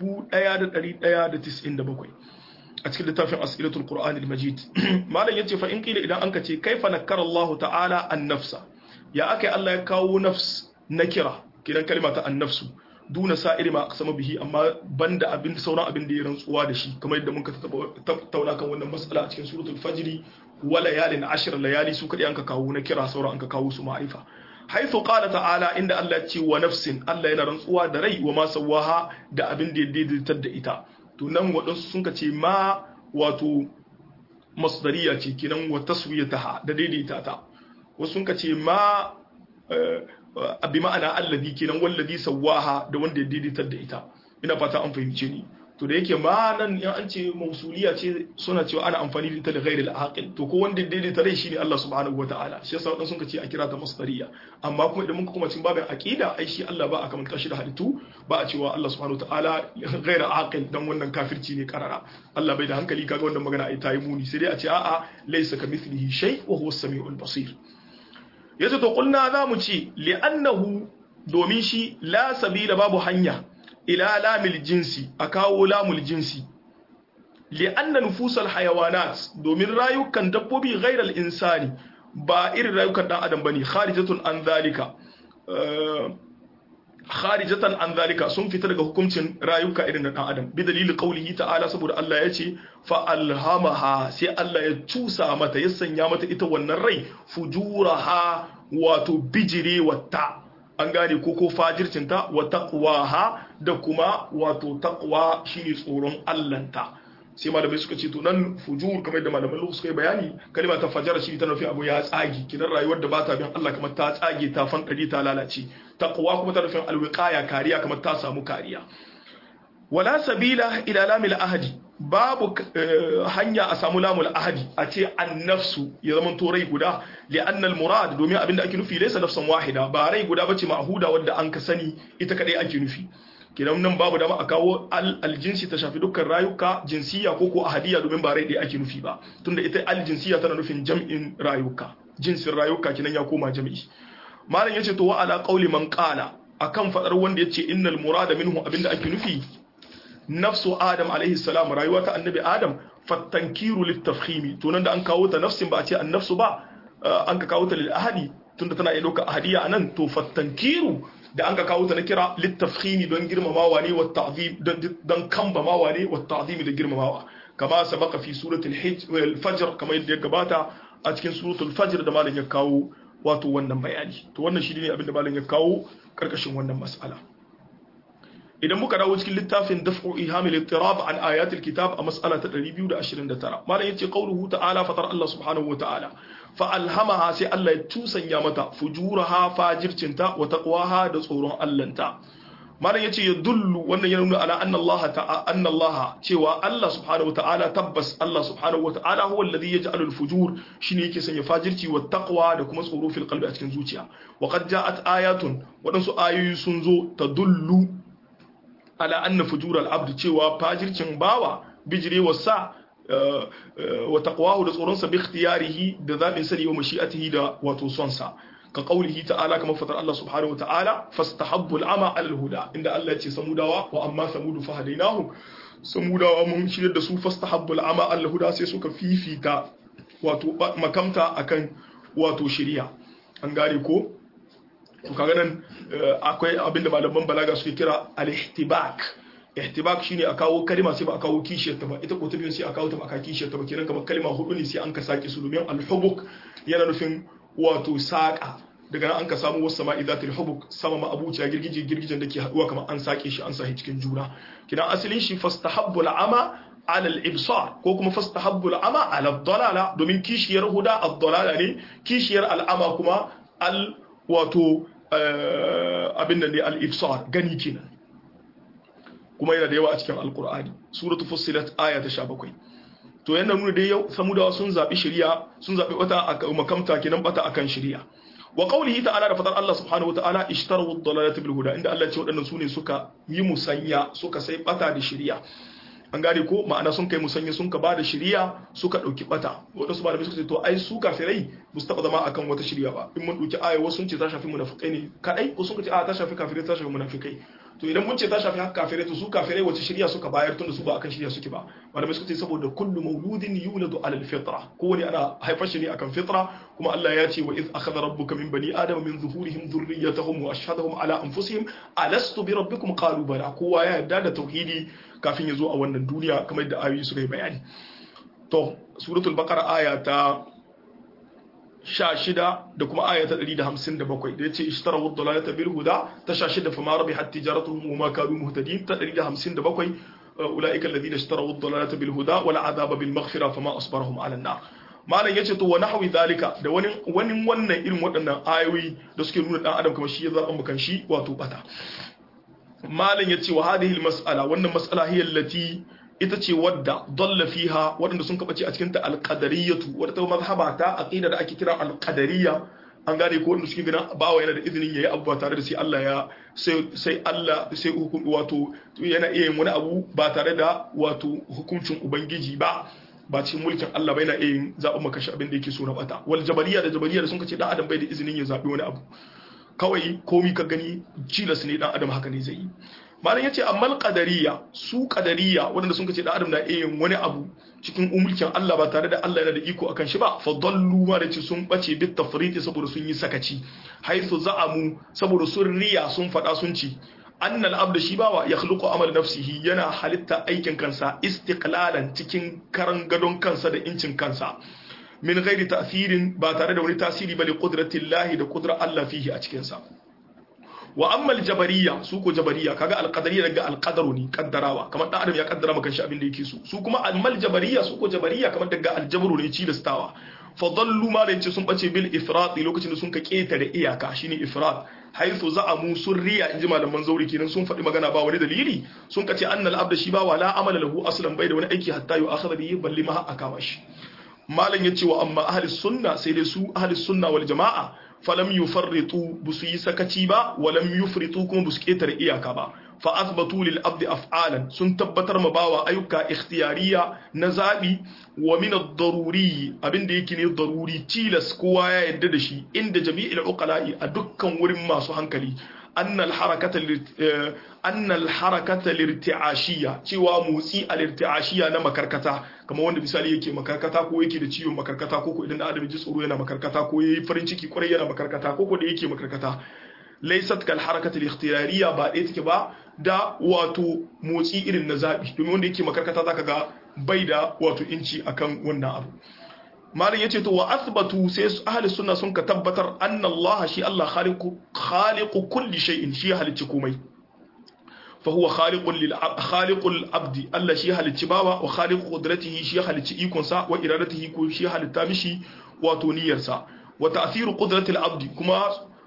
1197 a cikin littafin asilatul qur'an al-majid malam yace fa in qila idan anka ce kaifa nakara Allah ta'ala an-nafsa ya akai Allah ya kawo nafs nakira kidan kalma ta an-nafsu duna sa'iri ma aqsama bihi amma banda abin sauran abin da ya rantsuwa da shi kamar yadda muka tattauna kan wannan matsala a cikin suratul fajri wa layalin ashr layali su kadai anka kawo nakira sauran anka kawo su ma'arifa haithu qala ta'ala inda Allah ce wa nafsin Allah yana rantsuwa da rai wa ma sawaha da abin da ya daidaitar da ita to nan waɗansu sun ce ma wato masdariya ce kinan wa taswiyataha da daidaita ta wasu sun ce ma bi ma'ana allazi kinan wallazi sawaha da wanda ya daidaitar da ita ina fata an fahimce ni to da yake ma nan in an ce mausuliya ce suna cewa ana amfani da ita da ghairil aqil to ko wanda daidaita rai shine Allah subhanahu wataala shi yasa wadansu sun ce a kira ta masdariya amma kuma idan muka kuma cin babin aqida ai shi Allah ba a kamanta shi da halittu ba a cewa Allah subhanahu wataala ghairil aqil dan wannan kafirci ne karara Allah bai da hankali kaga wannan magana ai tayi muni sai dai a ce a'a laysa kamithlihi shay wa huwa as-sami'ul basir yace to kulna za mu ci li'annahu domin shi la sabila babu hanya ila lamil jinsi a kawo lamul jinsi li'anna nufusal hayawanat domin rayukan dabbobi ghairal insani ba irin rayukan dan adam bane kharijatun an zalika kharijatan an zalika sun fita daga hukuncin rayuka irin na dan adam bi dalili qaulihi ta'ala saboda Allah ya ce fa alhamaha sai Allah ya cusa mata ya sanya mata ita wannan rai fujuraha wato bijire wata an gane ko ko fajircinta wa taqwaha da kuma wato taqwa shine tsoron Allahnta sai malamai suka ce to nan fujur kamar da malaman lu suka yi bayani kalma ta fajara shi ta nufi abu ya tsagi kidan rayuwar da ba ta bin Allah kamar ta tsage ta fankari ta lalace taqwa kuma ta nufin alwiqaya kariya kamar ta samu kariya wala sabila ila lamil ahadi babu hanya a samu lamul ahadi a ce annafsu ya zama to rai guda li annal murad domin abinda ake nufi laysa nafsan wahida ba rai guda bace ma'huda wadda an ka sani ita kadai ake nufi kidan nan babu dama a kawo aljinsi ta shafi dukkan rayuka jinsiya ko ko ahadiya domin ba rai ɗaya ake nufi ba tunda ita aljinsiya tana nufin jam'in rayuka jinsin rayuka kinan ya koma jam'i malam yace to wa ala qauli man qala akan fadar wanda yace innal murada minhu abinda ake nufi nafsu adam alaihi salam rayuwa ta annabi adam fattankiru litafkhimi to nan da an kawo ta nafsin ba a ce an nafsu ba an ka kawo ta lil ahadi tunda tana iya dauka ahadiya anan to fattankiru da an ka kawo ta na kira littafkhimi don girmamawa ne wa ta'zim don kambamawa ne wa ta'zimi da girmamawa kama sabaka fi suratul fajr kama yadda ya gabata a cikin suratul fajr da malam ya kawo wato wannan bayani to wannan shi ne abin da malam ya kawo karkashin wannan mas'ala idan muka dawo cikin littafin daf'u ihamil ittirab an ayatil kitab a mas'ala ta 229 malam yace qauluhu ta'ala fatar Allah subhanahu wa ta'ala fa alhamaha sai Allah ya tusanya mata fujuraha fajircinta wa taqwaha da tsoron Allahnta malam yace ya dullu wannan ya nuna ala anna Allah ta'ala anna Allah cewa Allah subhanahu ta'ala tabbas Allah subhanahu ta'ala huwa alladhi yaj'alu al-fujur shine yake sanya fajirci wa taqwa da kuma tsoro fil qalbi a cikin zuciya wa qad ja'at ayatun wadansu ayoyi sun zo tadullu ala anna fujur al-abd cewa fajircin bawa bijirewa sa wa taqwahu da tsoronsa bi ikhtiyarihi da zabin sani wa mashi'atihi da wato son sa ka qaulihi ta'ala kama fatar Allah subhanahu wa ta'ala fastahabbu al'ama 'ala al-huda inda Allah ya ce samudawa wa amma samudu fa hadainahu samudawa mun shirye da su fastahabbu al'ama 'ala al-huda sai suka fifita wato makamta akan wato shari'a an gane ko to kaga nan akwai abinda malaman balaga suke kira al-ihtibak ihtibak shine a kawo kalma sai ba a kawo kishiyar ta ba ita ko ta biyu sai a kawo ta ba a kishiyar ta ba kenan kamar kalma hudu ne sai an ka sake su domin al-hubuk yana nufin wato saka daga nan an ka samu wasu sama'i zatul hubuk sama ma abuciya girgije girgijen da ke haduwa kamar an sake shi an sahi cikin juna kidan asalin shi fastahabbu al-ama ala al-ibsar ko kuma fastahabbu al-ama ala ad-dalala domin kishiyar huda ad-dalala ne kishiyar al-ama kuma al wato abin da ne al-ibsar gani kenan kuma yana da yawa a cikin alkur'ani suratu fussilat aya ta 17 to yana nuna dai yau samudawa sun zabi shari'a sun zabi wata makamta kenan bata akan shari'a wa qawlihi ta'ala da fadar Allah subhanahu wata'ala ishtaru ad-dalalata bil huda inda Allah ya ce waɗannan sune suka yi musanya suka sai bata da shari'a an gane ko ma'ana sun kai musanya sun ka bada shari'a suka dauki bata wadansu malamai suka ce to ai su kafirai ba su taba zama akan wata shari'a ba in mun dauki aya wasu sun ce ta shafi munafikai ne kadai ko sun ce a ta shafi kafirai ta shafi munafikai to idan mun ce ta shafi haka kafirai to su kafirai wace shirya suka bayar tunda su ba akan shirya suke ba malamai suka ce saboda kullu mauludin yuladu alal fitra kowane ana haifar shi ne akan fitra kuma Allah ya ce wa iz akhadha rabbuka min bani adama min zuhurihim dhurriyyatahum wa ashhadahum ala anfusihim alastu bi rabbikum qalu bala kowa ya yarda da tauhidi kafin ya zo a wannan duniya kamar yadda ayoyi suka yi bayani to suratul baqara aya ta sha shida da kuma aya ta ɗari da hamsin da bakwai da ya ce ishtara wadda lalata bil huda ta sha shida fa ma rabi hatti jaratuhum wa ma kanu muhtadin ta ɗari da hamsin da bakwai ulaika alladhina ishtara wadda lalata bil huda wal azaba bil maghfira fa ma asbarahum ala nar malam yace to wa nahwi zalika da wani wani wannan irin waɗannan ayoyi da suke nuna dan adam kamar shi ya zaɓa mukan shi wato bata malam yace wa hadhihi al mas'ala wannan mas'ala hiya allati ita ce wadda dalla fiha waɗanda sun kabace a cikin ta alqadariyatu wadda ta mazhaba ta aqida da ake kira alqadariya an gane ko wanda suke ganin bawa yana da izinin yayi abu ba tare da sai Allah ya sai Allah sai hukum wato yana iya yin wani abu ba tare da wato hukuncin ubangiji ba ba cikin mulkin Allah ba yana iya yin zaɓen makashi abin da yake so na bata wal jabariya da jabariya da sun kace dan adam bai da izinin ya zaɓi wani abu kawai komi ka gani cilas ne dan adam haka ne zai yi malam yace amma qadariya su qadariya wanda sun kace da adam na iya wani abu cikin umulkin Allah ba tare da Allah yana da iko akan shi ba fa dallu ma da ce sun bace bit tafriti saboda sun yi sakaci haythu za'amu saboda sun riya sun fada sun ci annal abda shi bawa ya khluqu amal nafsihi yana halitta aikin kansa istiqlalan cikin karan gadon kansa da incin kansa min ghairi ta'thirin ba tare da wani tasiri ba li qudratillahi da qudrar Allah fihi a cikin sa wa amma aljabariya su ko jabariya kaga alqadariya daga alqadaru ne kaddarawa kamar dan adam ya kaddara maka shi abin da yake so su kuma amma aljabariya su ko jabariya kamar daga aljabru ne cilastawa fadallu ma da yace sun bace bil ifrat lokacin da sun ka ketare iyaka shine ifrat haythu za'amu surriya inji malaman zauri kenan sun faɗi magana ba wani dalili sun kace annal abda shi ba wala amala lahu aslan bai da wani aiki hatta yu akhadha bihi balli ma akama shi malam yace wa amma ahli sunna sai dai su ahli sunna wal jamaa falam yufarritu busu yi sakaci ba walam yufritu kuma busu ketare iyaka ba fa athbatu lil abdi af'alan sun tabbatar ma bawa ayyuka ikhtiyariya na zabi wa min ad-daruri abinda yake ne daruri tilas kowa ya yadda da shi inda jami'il uqala'i a dukkan wurin masu hankali أن الحركة أن الحركة الارتعاشية cewa motsi al-irti'ashiyya na makarkata kamar wanda misali yake makarkata ko yake da ciwon makarkata ko ko idan adam ji tsoro yana makarkata ko yayi farin ciki kwarai yana makarkata ko ko da yake makarkata laysat kal harakat al-ikhtiyariyya ba ɗaya take ba da wato motsi irin na zabi domin wanda yake makarkata zaka ga bai da wato inci akan wannan abu malam yace to wa athbatu sai ahli sunna sun ka tabbatar anna Allah shi Allah khaliqu khaliqu kulli shay'in shi halicci komai fa huwa khaliqul lil khaliqul abdi Allah shi halicci bawa wa khaliqu qudratihi shi halicci ikon sa wa iradatihi ko shi halitta mishi wato niyyar sa wa ta'thiru qudratil abdi kuma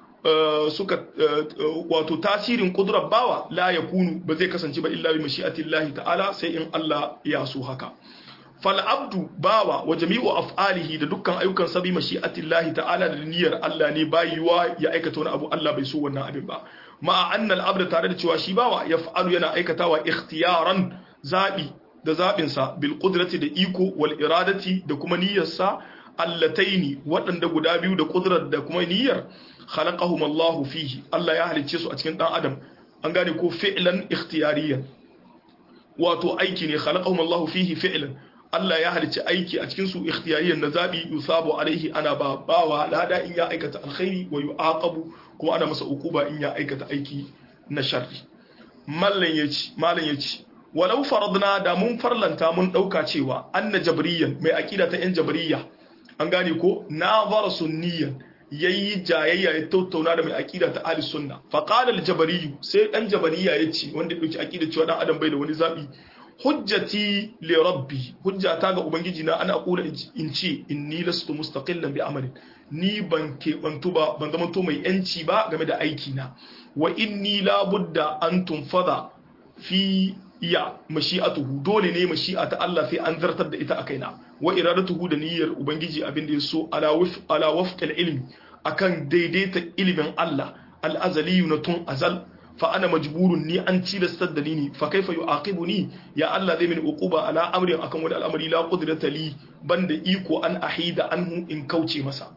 suka wato tasirin kudrar bawa la yakunu ba zai kasance ba illa bi mashi'atillahi ta'ala sai in Allah ya so haka fal'abdu bawa wa jami'u af'alihi da dukkan ayyukan sabi mashi'atillahi ta'ala da niyyar Allah ne bayuwa ya aikata wani abu Allah bai so wannan abin ba ma'a annal abda tare da cewa shi bawa ya fa'alu yana aikatawa ikhtiyaran zabi da zabin sa bil qudrati da iko wal iradati da kuma niyyar sa allataini waɗanda guda biyu da kudrar da kuma niyyar khalaqahum Allah fihi Allah ya halicce su a cikin dan adam an gane ko fi'lan ikhtiyariyan wato aiki ne khalaqahum Allah fihi fi'lan Allah ya halicci aiki a cikin su ikhtiyariyan na zabi yusabu alaihi ana ba bawa lada in ya aikata alkhairi wa yu'aqabu kuma ana masa ukuba in ya aikata aiki na sharri mallan yace mallan yace walau faradna da mun farlanta mun dauka cewa anna jabriyan mai akida ta yan jabriya an gane ko nazara sunniyan yayi jayayya ya tattauna da mai akida ta ahli sunna fa qala al sai dan jabariya yace wanda ya dauki akida cewa dan adam bai da wani zabi hujjati li rabbi hujjata ga ubangiji na ana kula in ce inni lastu mustaqillan bi amalin ni ban ke bantu ba ban zama to mai yanci ba game da aiki na wa inni la budda an tunfada fi ya mashi'atuhu dole ne mashi'a ta Allah sai an zartar da ita a kaina wa iradatuhu da niyyar ubangiji abin da ya so ala waf ala wafqal ilmi akan daidaita ilimin Allah al-azali na tun azal fa ana majburun ni an cilastar da ni ne fa kaifa yu'aqibuni ya Allah zai mini uquba ala amrin akan wani al'amari la qudrata li banda iko an ahida anhu in kauce masa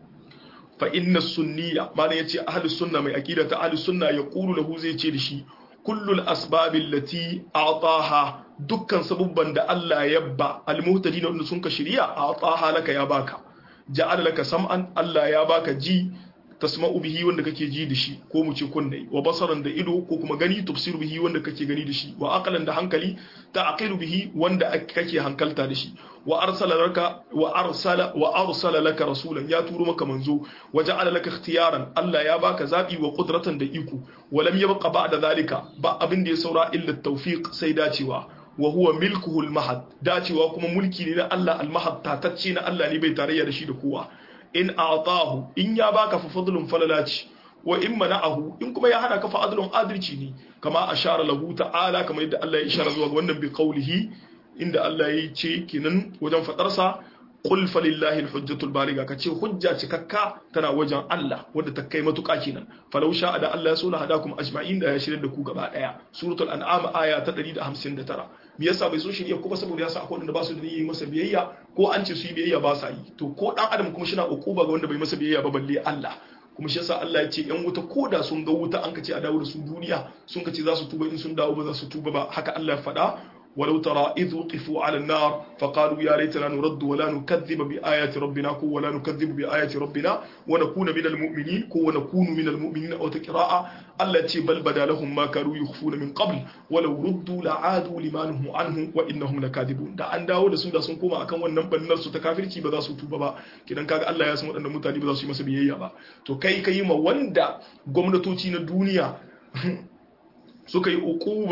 fa inna sunniya mana yace ahlus sunna mai aqida ta ahlus sunna yaqulu lahu zai ce da shi kullul asbabil lati a'taha dukkan sabubban da Allah ya ba almuhtadin wanda sun ka shiriya a'taha laka ya baka ja'ala laka sam'an Allah ya baka ji tasma'u bihi wanda kake ji da shi ko mu ce kunne wa basaran da ido ko kuma gani tafsiru bihi wanda kake gani da shi wa aqlan da hankali ta'qilu bihi wanda kake hankalta da shi wa arsala laka wa arsala wa arsala laka rasulan ya turo maka manzo wa ja'ala laka ikhtiyaran Allah ya baka zabi wa qudratan da iko wa lam yabqa ba'da zalika ba abin da ya saura illa tawfiq sai dacewa wa huwa milkuhu al-mahad dacewa kuma mulki ne na Allah al-mahad tatacce na Allah ne bai tarayya da shi da kowa in a'tahu in ya baka fa fadlun falalaci wa in mana'ahu in kuma ya hana ka fa adlun adalci ne kama ashara lahu ta'ala kamar yadda Allah ya ishara zuwa ga wannan bi qawlihi inda Allah ya ce kinan wajen fadar sa qul falillahi alhujjatul baligha kace hujja cikakka tana wajen Allah wanda ta kai matuƙa kenan falau sha da Allah ya so la hadakum ajma'in da ya shirye da ku gaba daya suratul an'am aya ta 159 me yasa bai so shirye kuma saboda yasa akwai wanda ba su da yi masa biyayya ko an ce su yi biyayya ba sa yi to ko dan adam kuma shi na ukuba ga wanda bai masa biyayya ba balle Allah kuma shi yasa Allah ya ce yan wuta ko da sun ga wuta an kace a dawo da su duniya sun kace za su tuba in sun dawo ba za su tuba ba haka Allah ya faɗa ولو ترى إذ وقفوا على النار فقالوا يا ليتنا نرد ولا نكذب بآيات ربنا كو ولا نكذب بآيات ربنا ونكون من المؤمنين كو ونكون من المؤمنين أو تقراء التي بل بدا لهم ما كانوا يخفون من قبل ولو ردوا لعادوا لما نهوا عنه وإنهم لكاذبون da an dawo da su da sun koma akan wannan bannar su ta kafirci ba za su tuba ba kidan kaga Allah ya san waɗannan mutane ba za su yi masa biyayya ba to kai kai ma wanda gwamnatoci na duniya suka yi ukuba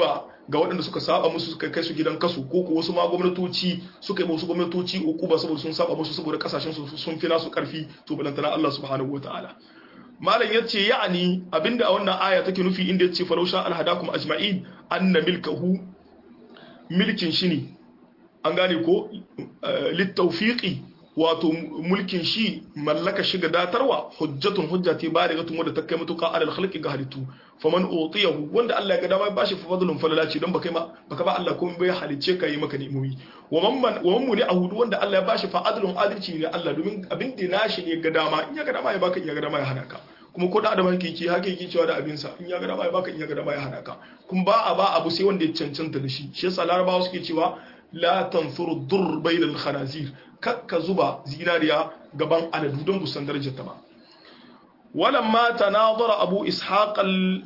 ga waɗanda suka saba musu suka kai su gidan kasu ko ko wasu ma gwamnatoci suka yi musu gwamnatoci uku ba saboda sun saba musu saboda kasashen su sun fi nasu karfi to balantana Allah subhanahu wataala malam yace ya'ani abinda a wannan aya take nufi inda yace falausha alhadakum ajma'in anna milkahu milkin shi ne an gane ko littaufiqi wato mulkin shi mallaka shiga datarwa hujjatun hujja ce ba da gatun wadda ta kai matuƙa alal khalqi ga halittu faman utiyahu wanda Allah ya ga dama ba shi fadlun falala ce don baka ma baka ba Allah komai bai halice ka yi maka ni'imomi wa man wa man muni ahudu wanda Allah ya bashi fa adlun adalci ne Allah domin abin da nashi ne ga dama in ya ga dama ya baka in ya ga dama ya hana ka kuma ko da adam hakiki haka yake cewa da abin sa in ya ga dama ya baka in ya ga dama ya hana ka kuma ba a ba abu sai wanda ya cancanta da shi shi yasa larabawa suke cewa la tanfuru dur bainal khanazir kakka zuba zinariya gaban aladu don busan darajar ta ba walamma tanadara abu ishaq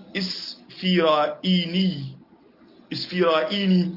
al-isfira'ini isfira'ini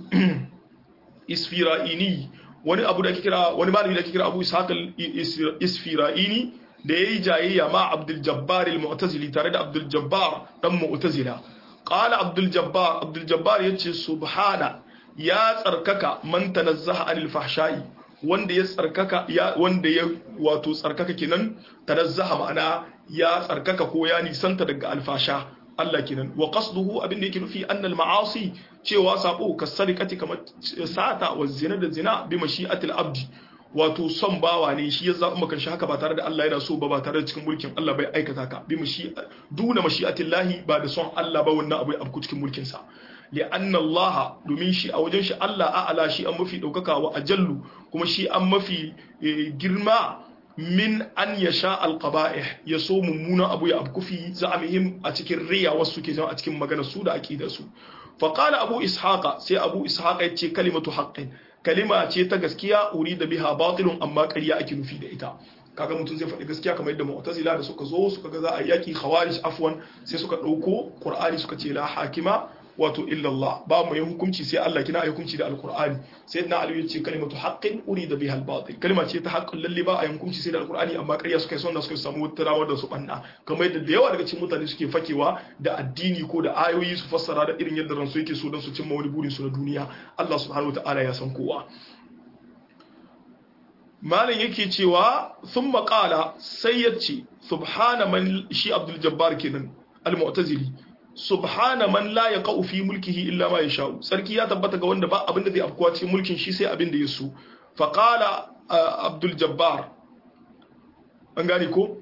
isfira'ini wani abu da ake kira wani malami da ake kira abu ishaq al-isfira'ini da yayi jayayya ma abdul jabbar al-mu'tazili tare da abdul jabbar dan mu'tazila qala abdul jabbar abdul jabbar yace subhana ya tsarkaka man tanazzaha anil fahsha'i wanda ya tsarkaka ya wanda ya wato tsarkaka kenan tanazzaha ma'ana ya tsarkaka ko ya nisanta daga alfasha Allah kenan wa qasduhu abin da yake nufi annal ma'asi cewa sabo kasarikati kamar sata wa zina da zina bi mashi'atil abdi wato son bawa ne shi ya zaɓi maka shi haka ba tare da Allah yana so ba ba tare da cikin mulkin Allah bai aikata ka bi mashi duna mashi'atil lahi ba da son Allah ba wannan abu ya abku cikin mulkin sa li'anna Allah domin shi a wajen shi Allah a'ala shi an mafi daukaka wa ajallu kuma shi an mafi girma min an yasha alqaba'ih ya so mummunan abu ya abku fi za'amihim a cikin riya wasu ke a cikin maganar su da aqidar su fa qala abu ishaqa sai abu ishaqa yace kalimatu haqqin kalima ce ta gaskiya uri da biha batilun amma ƙarya ake nufi da ita kaga mutum zai faɗi gaskiya kamar yadda mu'tazila da suka zo suka ga za a yaki khawarij afwan sai suka ɗauko qur'ani suka ce la hakima wato illa Allah ba mu yin hukunci sai Allah kina ayi hukunci da alqur'ani sayyidina ali yace kalimatu haqqin uri da biha albatil kalima ce ta haqqin lalle ba a yin hukunci sai da alqur'ani amma ƙarya suka yi son suka samu wata rawar da su banna kamar yadda da yawa daga cikin mutane suke fakewa da addini ko da ayoyi su fassara da irin yadda ransu yake so don su cimma wani burin su na duniya Allah subhanahu wataala ya san kowa malam yake cewa sun maƙala sai ya ce subhana man shi abdul jabbar kenan al-mu'tazili subhana man la yaqau fi mulkihi illa ma yasha'u sarki ya tabbata ga wanda ba abin da zai afkuwa cikin mulkin shi sai abin da ya so fa qala abdul jabbar an gane ko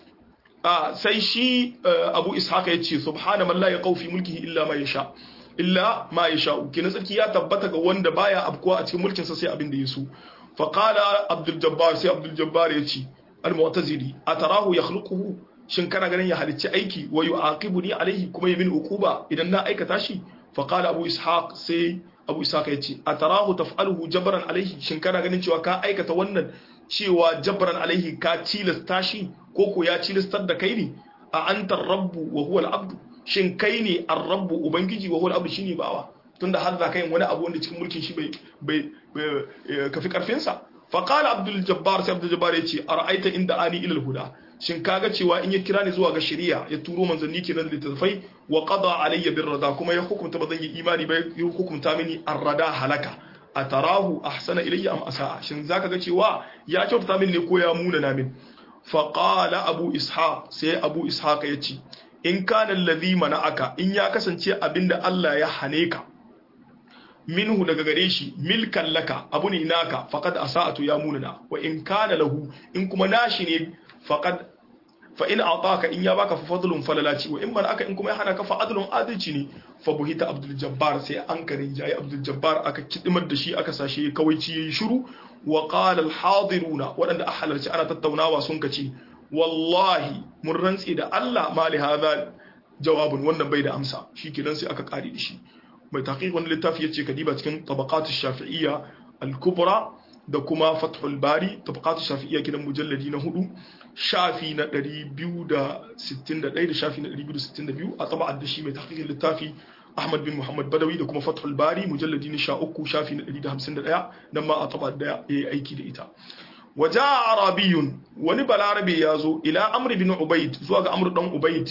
sai shi abu ishaq ya ce subhana man la yaqau fi mulkihi illa ma yasha illa ma yasha'u kina sarki ya tabbata ga wanda baya afkuwa a cikin mulkin sa sai abin da ya so fa qala abdul jabbar sai abdul jabbar ya ce al-mu'tazili atarahu yakhluquhu shin kana ganin ya halicci aiki wa yu'aqibuni alaihi kuma yamin uquba idan na aikata shi fa qala abu ishaq sai abu ishaq yace atarahu taf'aluhu jabran alaihi shin kana ganin cewa ka aikata wannan cewa jabran alaihi ka tilasta shi ko ko ya tilastar da kai ne a anta rabbu wa huwa al-abd shin kai ne ar-rabbu ubangiji wa huwa al-abd shine bawa tunda har za ka yin wani abu wanda cikin mulkin shi bai bai kafi karfin sa fa qala abdul jabbar sai abdul jabbar yace ara'aita inda ani ila al-huda shin kaga cewa in ya kira ni zuwa ga shari'a ya turo manzanni kenan da littattafai wa qada alayya bir rada kuma ya hukunta ba zan yi imani ba ya hukunta mini ar-rada halaka atarahu ahsana ilayya am asaa shin zaka ga cewa ya kyautata min ne ko ya muna na min fa qala abu ishaq sai abu ishaq ya ce in kana alladhi mana'aka in ya kasance abinda Allah ya hane ka minhu daga gare shi milkan laka abu ne naka faqad asa'atu ya munana wa in kana lahu in kuma nashi ne faqad fa in ataka in ya baka fa fadlun falalaci wa in man aka in kuma ya hana ka fa adlun adalci ne fa buhita abdul jabbar sai an karin jayi abdul jabbar aka kidimar da shi aka sashe kawaici yayi shiru wa qala al hadiruna wadanda a halarci ana tattaunawa sun kace wallahi mun rantsi da Allah ma li hadha jawabun wannan bai da amsa shikenan sai aka kare da shi mai taqiq wannan littafi yace kadiba cikin tabaqat ash-shafi'iyya al-kubra da kuma fathul bari tabaqat ash-shafi'iyya kidan mujalladi na hudu shafi na 261 da shafi na 262 a taba'ar da shi mai tahqiqin littafi Ahmad bin Muhammad Badawi da kuma Fathul Bari mujalladi na 13 shafi na 151 nan ma a taba'ar da yayi aiki da ita waja arabiyun wani balarabe ya zo ila amr bin ubayd zuwa ga amr dan ubayd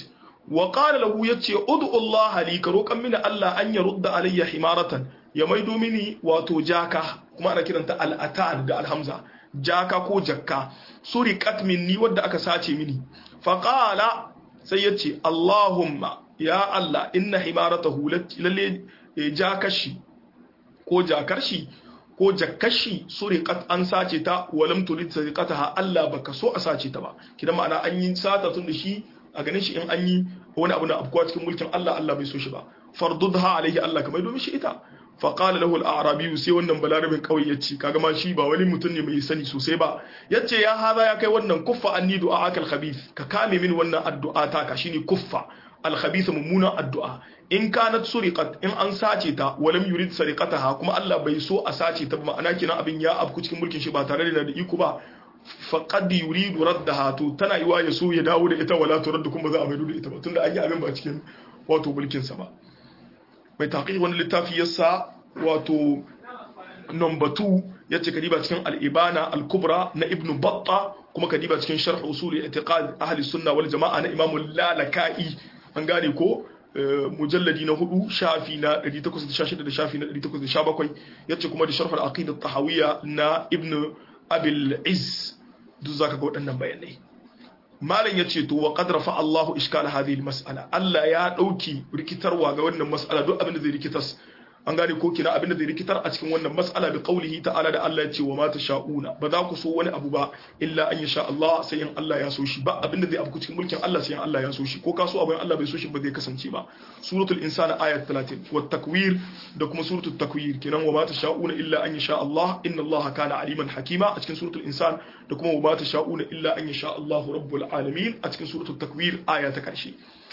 wa qala lahu yace ud'u Allah li ka roƙan mini Allah an ya rudda alayya himaratan ya maido mini wato jaka kuma ana kiranta al-atan da alhamza jaka ko jakka suriqat minni wadda aka sace mini fa qala sai yace Allahumma ya Allah inna himaratahu lalle jakashi ko jakarshi ko jakkashi suriqat an sace ta walam turid sariqataha Allah baka so a sace ta ba kidan ma'ana an yi sata tun da shi a ganin shi in an yi wani abu na afkuwa cikin mulkin Allah Allah bai so shi ba fardudha alaihi Allah kamar domin shi ita fa qala lahu al-a'rabi sai wannan balarabin kauye yace kaga ma shi ba wani mutum ne mai sani sosai ba yace ya haza ya kai wannan kuffa anni du'a akal khabith ka kame min wannan addu'a ta ka shine kuffa al-khabith mummuna addu'a in kanat suriqat in an sace ta walam yurid sariqataha kuma Allah bai so a sace ta ma'ana kina abin ya afku cikin mulkin shi ba tare da iko ba faqad yuridu raddaha to tana yiwa ya so ya dawo da ita wala turaddu kuma za a maido da ita ba tunda an yi abin ba cikin wato mulkin sa ba mai taqiq wani littafi yasa wato number 2 yace kadiba cikin al-ibana al-kubra na ibn batta kuma kadiba cikin sharh usul i'tiqad ahli sunna wal jamaa na imam al-lalaka'i an gane ko mujalladi na hudu shafi na 816 da shafi na 817 yace kuma da sharh al-aqidah tahawiyya na ibn abil iz duk zaka ga waɗannan bayanai malam yace to wa qad rafa Allahu iskal hadhihi al-mas'ala Allah ya dauki rikitarwa ga wannan mas'ala duk abin da zai rikitas an gane ko kina abin da zai rikitar a cikin wannan mas'ala bi qaulihi ta'ala da Allah ya ce wa ma tasha'una ba za ku so wani abu ba illa an yasha Allah sai in Allah ya so shi ba abin da zai abu cikin mulkin Allah sai in Allah ya so shi ko ka so abin Allah bai so shi ba zai kasance ba suratul insan ayat 30 wat takwir da kuma suratul takwir kinan wa ma tasha'una illa an yasha Allah inna Allah kana aliman hakima a cikin suratul insan da kuma wa ma tasha'una illa an yasha Allah rabbul alamin a cikin suratul takwir aya ta karshe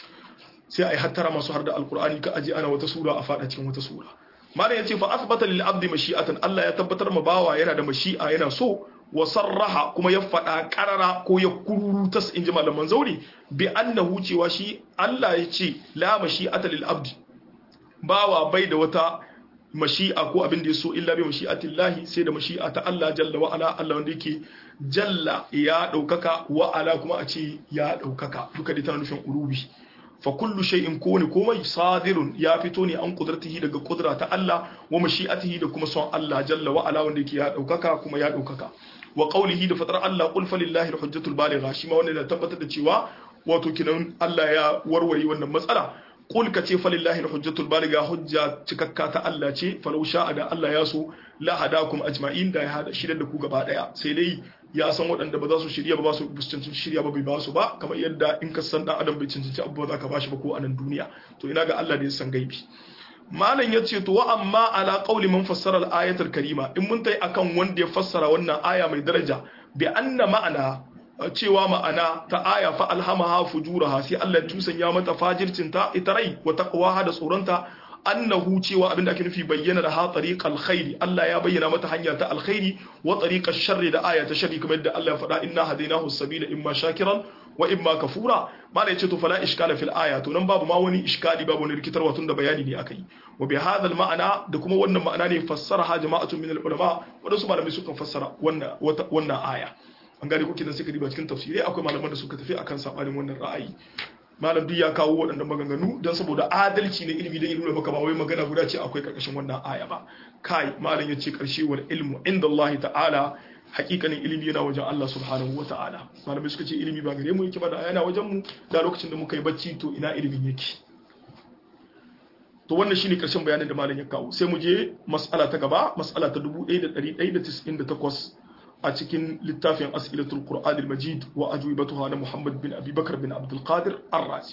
sai ai hattara masu har da alqur'ani ka aje ana wata sura a fada cikin wata sura malam yace fa athbata lil abdi mashi'atan Allah ya tabbatar ma bawa yana da mashi'a yana so wa sarraha kuma ya fada karara ko ya kururutas inji malaman zauri bi annahu cewa shi Allah ya ce la mashi'ata lil abdi bawa bai da wata mashi'a ko abin da ya so illa bi mashi'atillahi sai da mashi'a ta Allah jalla wa ala Allah wanda yake jalla ya daukaka wa ala kuma a ce ya daukaka duka dai tana nufin urubi fa kullu shay'in kone komai sadirun ya fito ne an kudratihi daga kudra ta Allah wa mashi'atihi da kuma son Allah jalla wa ala wanda yake ya daukaka kuma ya daukaka wa qawlihi da fatar Allah qul falillahi alhujjatul baligha shi ma wannan da tabbatar da cewa wato kinan Allah ya warware wannan matsala qul ka ce falillahi alhujjatul baligha hujja cikakka ta Allah ce falau sha'a da Allah ya so la hadakum ajma'in da ya hada shi da ku gaba daya sai dai ya san waɗanda ba za su shirya ba ba su cancanci shirya ba bai ba su ba kamar yadda in ka san dan adam bai cancanci abu ba za ka ba shi ba ko a nan duniya to ina ga Allah da ya san gaibi malam ya ce to wa amma ala qawli man fassara al-ayatul karima in mun tai akan wanda ya fassara wannan aya mai daraja bi anna ma'ana cewa ma'ana ta aya fa alhamaha fujuraha sai Allah ya tusanya mata fajircin ta ita rai wa taqwaha da tsoronta annahu cewa abinda ake nufi bayyana da ha tariqal khairi Allah ya bayyana mata hanya ta alkhairi wa tariqash sharri da aya ta sharri kamar yadda Allah ya faɗa inna hadainahu sabila imma shakiran wa imma kafura mala yace to fala iskala fil aya to nan babu ma wani iskali babu wani rikitarwa tun da bayani ne akai wa bi hadha al ma'ana da kuma wannan ma'ana ne fassaraha jama'atun min al ulama wadansu malamai suka fassara wannan wannan aya an gane ko kidan suka diba cikin tafsirai akwai malaman da suka tafi akan sabanin wannan ra'ayi malam duk ya kawo waɗannan maganganu don saboda adalci na ilimi da ilimi maka ba wai magana guda ce akwai karkashin wannan aya ba kai malam ya ce karshe wal ilmu inda Allah ta'ala hakikanin ilimi yana wajen Allah subhanahu wa ta'ala malamai suka ce ilimi ba gare mu yake ba da yana wajen mu da lokacin da muka yi bacci to ina ilimin yake to wannan shine karshen bayanin da malam ya kawo sai mu je mas'ala ta gaba mas'ala ta 1198 a cikin littafin as'ilatul qur'an al-majid wa ajwibatuha na muhammad bin abi bakar bin abdul qadir ar-razi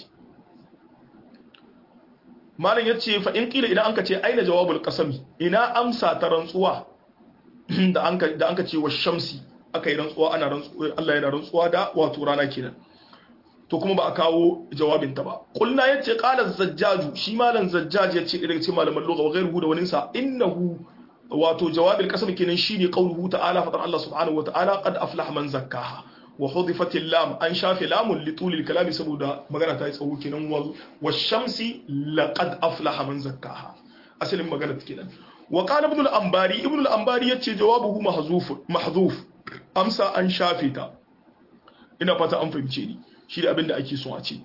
malam yace fa in kila idan anka ce aina jawabul qasami ina amsa ta rantsuwa da anka da anka ce wa shamsi aka yi rantsuwa ana rantsuwa Allah yana rantsuwa da wato rana kenan to kuma ba a kawo jawabin ta ba kulna yace qala zajjaju shi malam zajjaj yace daga cikin malaman lugha wa ghayruhu da waninsa innahu wato jawabin kasam kenan shine qauluhu ta'ala fadar Allah subhanahu wa ta'ala qad aflaha man zakkaha wa hudifatil lam an shafi lamun li tulil kalami saboda magana ta yi tsawo kenan wal washamsi laqad aflaha man zakkaha asalin magana take nan wa qala ibn al-anbari ibn al-anbari yace jawabuhu mahzuf mahzuf amsa an shafe ta ina fata an fahimce ni shi da abinda ake so a ce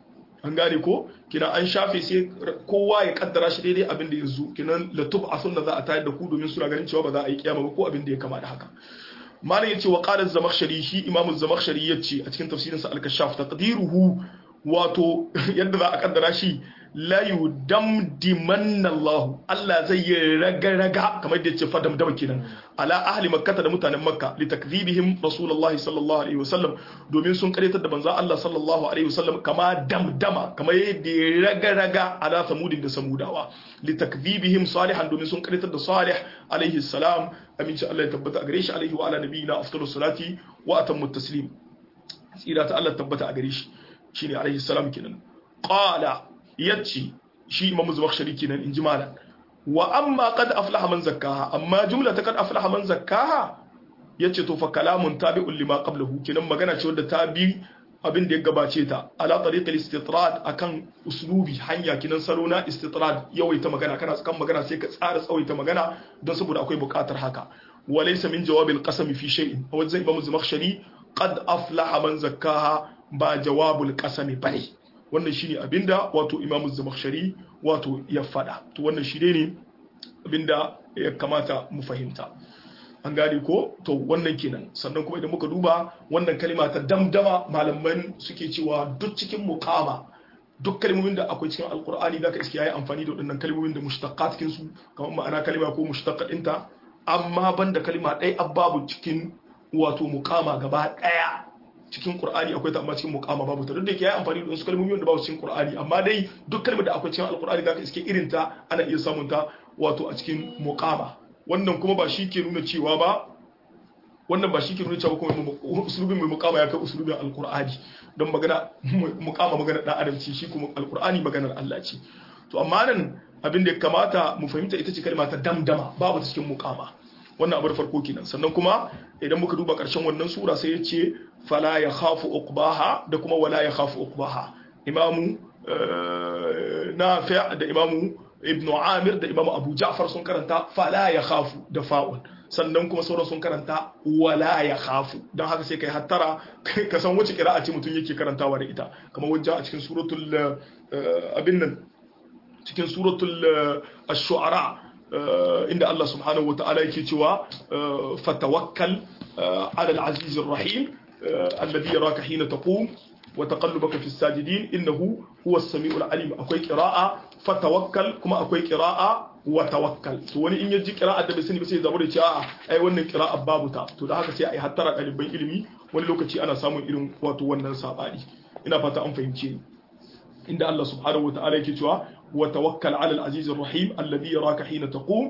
an gane ko kina an shafe sai kowa ya kaddara shi daidai abin da ya zo kinan latub a sunna za a tayar da ku domin suna ganin cewa ba za a yi kiyama ba ko abin da ya kama da haka malam yace wa qala az-zamakhshari shi imamu az-zamakhshari yace a cikin tafsirin sa al-kashaf taqdiruhu wato yadda za a kaddara shi la yudamdimanna Allah Allah zai yi raga-raga kamar da yace fadam dama kenan ala ahli makkah da mutanen makka li takdhibihim rasulullahi sallallahu alaihi wasallam domin sun karyatar da manzo Allah sallallahu alaihi wasallam kama damdama kamar yadda ya raga-raga ala samudin da samudawa li takdhibihim salihan domin sun karyatar da salih alaihi salam aminci Allah ya tabbata a gare shi alaihi wa ala nabiyina afdalus salati wa atammu taslim tsira ta Allah tabbata a gare shi shine alaihi salam kenan qala yace shi imamu zubakhshari kenan inji malam wa amma qad aflaha man zakkaha amma jumla ta qad aflaha man zakkaha yace to fa kalamun tabi'un lima qablahu kenan magana ce wadda ta bi abin da ya gabace ta ala tariq al-istitrad akan uslubi hanya kinan salo na istitrad yawaita magana kana kan magana sai ka tsara tsawaita magana don saboda akwai buƙatar haka walaysa min jawabil qasam fi shay'in a wajen imamu zubakhshari qad aflaha man zakkaha ba jawabul qasami bane wannan shine abinda wato imamu zamakhshari wato ya fada to wannan shi ne abinda ya kamata mu fahimta an gane ko to wannan kenan sannan kuma idan muka duba wannan kalima ta damdama malaman suke cewa duk cikin muqama duk kalmomin da akwai cikin alkur'ani zaka iske yayi amfani da waɗannan kalmomin da mushtaqat cikin su kamar ma'ana kalima ko mushtaqat ɗinta amma banda kalima ɗaya ababu cikin wato muqama gaba ɗaya cikin Qur'ani akwai ta amma cikin muqama babu ta duk da yake yayi amfani da wasu kalmomi wanda babu cikin Qur'ani amma dai duk kalmar da akwai cikin Al-Qur'ani zaka iske irin ta ana iya samun ta wato a cikin muqama wannan kuma ba shi ke nuna cewa ba wannan ba shi ke nuna cewa kuma usulubin mai muqama ya kai usulubin Al-Qur'ani don magana muqama magana dan adam ce shi kuma Al-Qur'ani maganar Allah ce to amma nan abin da ya kamata mu fahimta ita ce kalma ta damdama babu ta cikin muqama wannan abar farko kenan sannan kuma idan muka duba ƙarshen wannan sura sai ya ce fala ya khafu uqbaha da kuma wala ya khafu uqbaha imamu nafi' da imamu ibn amir da imamu abu ja'far sun karanta fala ya khafu da fa'un sannan kuma sauran sun karanta wala ya khafu don haka sai kai hattara ka san wace kira'a ce mutum yake karantawa da ita kamar wajen a cikin suratul abin nan cikin suratul ash-shu'ara inda Allah subhanahu wa ta'ala yake cewa fatawakkal ala al-aziz ar-rahim alladhi yaraka hina taqum wa taqallubaka fi as-sajidin innahu huwa as-sami'u al-alim akwai qira'a fatawakkal kuma akwai qira'a wa tawakkal to wani in yaji qira'a da bai sani ba sai zabo da ce a'a ai wannan qira'a babu ta to da haka sai ai hattara ɗaliban ilimi wani lokaci ana samun irin wato wannan sabani ina fata an fahimce ni inda Allah subhanahu wa ta'ala yake cewa وتوكل على العزيز الرحيم الذي يراك حين تقوم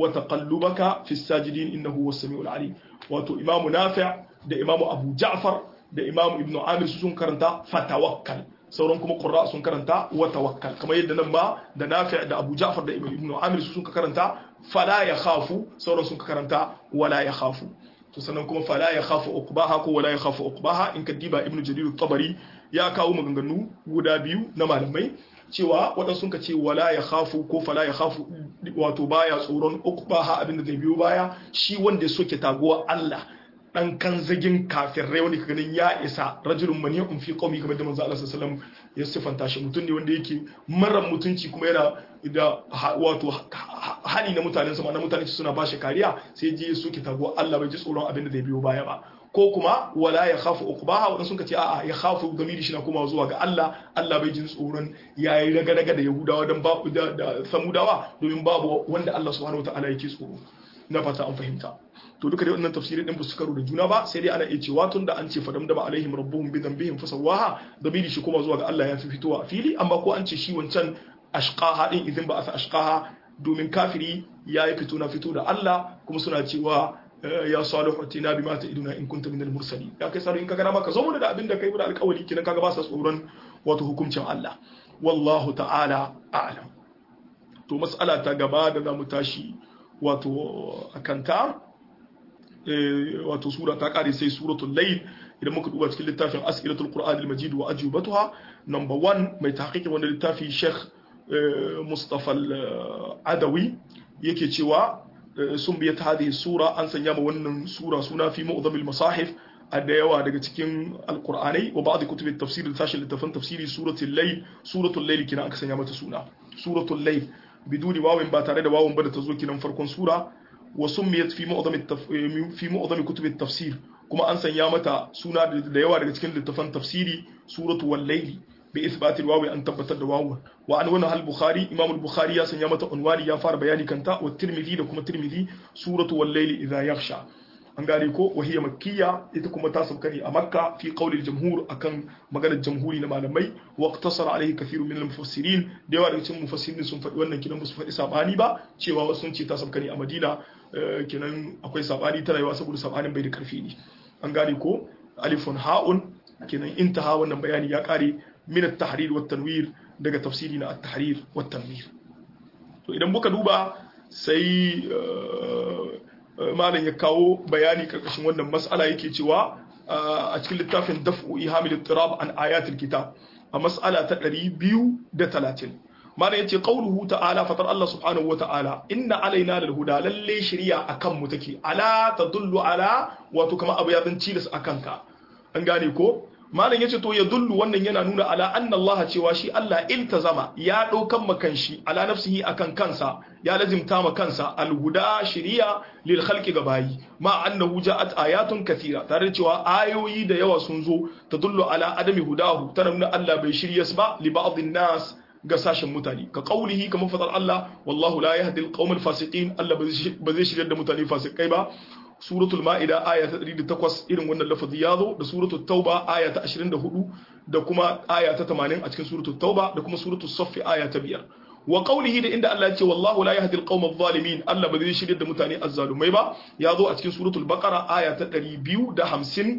وتقلبك في الساجدين إنه هو السميع العليم واتو إمام نافع ده إمام أبو جعفر ده إمام ابن عامر سون كرنتا فتوكل sauran kuma qurra sun karanta wa tawakkal kamar yadda nan ba da nafi' da Abu Ja'far da Ibn Amir sun karanta fala ya khafu sauran sun karanta wala ya khafu to sannan kuma fala ya khafu uqbaha ko wala ya khafu uqbaha in kadiba Ibn Jarir at-Tabari ya kawo maganganu guda biyu na malamai cewa waɗansu sun ka ce wala ya khafu ko fala ya khafu wato baya tsoron uqbaha abin da zai biyo baya shi wanda ya soke taguwa Allah dan kan zagin kafirai wanda ka ganin ya isa rajulun mani'un fi qaumi kamar da manzo Allah sallallahu alaihi wasallam ya sifanta shi mutum ne wanda yake mara mutunci kuma yana da wato hali na mutanen sama na mutane suna ba shi kariya sai je ya soke taguwa Allah bai ji tsoron abin da zai biyo baya ba ko kuma wala ya khafu uqbaha wadanda sun ce a'a ya khafu gamiri shi na kuma zuwa ga Allah Allah bai jin tsoron yayi raga-raga da Yahudawa dan babu da, da Samudawa domin babu wanda Allah subhanahu wataala yake tsoro na fata an fahimta to duka dai wannan tafsirin din ba su karo da juna ba sai dai ana iya cewa tun da an ce fadam da ba alaihim rabbuhum bi dhanbihim fasawaha damiri shi kuma zuwa ga Allah ya fi fitowa a fili amma ko an ce shi wancan ashqaha din idan ba a ashqaha domin kafiri ya yi fito na fito da Allah kuma suna cewa ya salihu atina bima ta'iduna in kunta minal mursalin ya kai salihu in kaga maka zo mana da abin da kai da alƙawari kinan kaga ba sa tsoron wato hukuncin Allah wallahu ta'ala a'lam to mas'ala ta gaba da zamu tashi wato akanta wato sura ta kare sai suratul layl idan muka duba cikin littafin as'ilatul qur'an al-majid wa ajubatuha number 1 mai tahqiqi wannan littafi Sheikh Mustafa al-Adawi yake cewa sun biyat hadhihi sura an sanya ma wannan sura suna fi mu'dhamil masahif a da yawa daga cikin alqur'anai wa ba'd kutub at-tafsir da sashin littafin tafsiri suratul layl suratul layl kina aka sanya mata suna suratul layl biduni wawin ba tare da wawin ba da ta zo kinan farkon sura wa summiyat fi mu'dham fi mu'dham kutub at-tafsir kuma an sanya mata suna da yawa daga cikin littafan tafsiri suratul wal-layl bi ithbat al-wawi an tabbatar da wawun wa an wannan al-bukhari imam al-bukhari ya sanya mata unwani ya fara bayani kanta wa tirmidhi da kuma tirmidhi suratul wal-layl idha yakhsha an gane ko wahiya makkiya ita kuma ta sauka ne a makka fi qawli jamhur akan maganar jamhuri na malamai wa iqtasara alaihi kathirun min al-mufassirin da yawa daga cikin mufassirin sun faɗi wannan kidan su faɗi sabani ba cewa wasu sun ce ta sauka ne a madina kenan akwai sabani ta rayuwa saboda sabanin bai da karfi ne an gane ko alifun ha'un kenan intaha wannan bayani ya kare min at-tahrir wa tanwir daga tafsiri na at-tahrir wa tanwir to idan muka duba sai malam ya kawo bayani karkashin wannan mas'ala yake cewa a cikin littafin daf'u ihamil ittirab an ayatul kitab a mas'ala ta 230 malam yace qauluhu ta'ala fatar Allah subhanahu wa ta'ala inna alaina lal huda lalle shari'a akan mu take ala tadullu ala wato kama abu ya zan cilis akan ka an gane ko malam yace to ya dullu wannan yana nuna ala anna Allah cewa shi Allah iltazama ya daukan makan shi ala nafsihi akan kansa ya lazimta ma kansa alhuda shiriya lil khalqi gabayi ma annahu ja'at ayatun kathira tare da cewa ayoyi da yawa sun zo tadullu ala adami hudahu tana nuna Allah bai shiryas ba li ba'dhin nas ga sashen mutane ka qaulihi kamar fadar Allah wallahu la yahdi al fasiqin Allah ba zai shiryar da mutane fasikai ba suratul ma'ida aya ta 108 irin wannan lafazi ya zo da suratul tauba aya ta 24 da kuma aya ta 80 a cikin suratul tauba da kuma suratul saffi aya ta 5 wa qawlihi da inda Allah ya ce wallahu la yahdi al-qawma adh-dhalimin Allah ba zai shirye da mutane azzalumai ba ya zo a cikin suratul baqara aya ta 250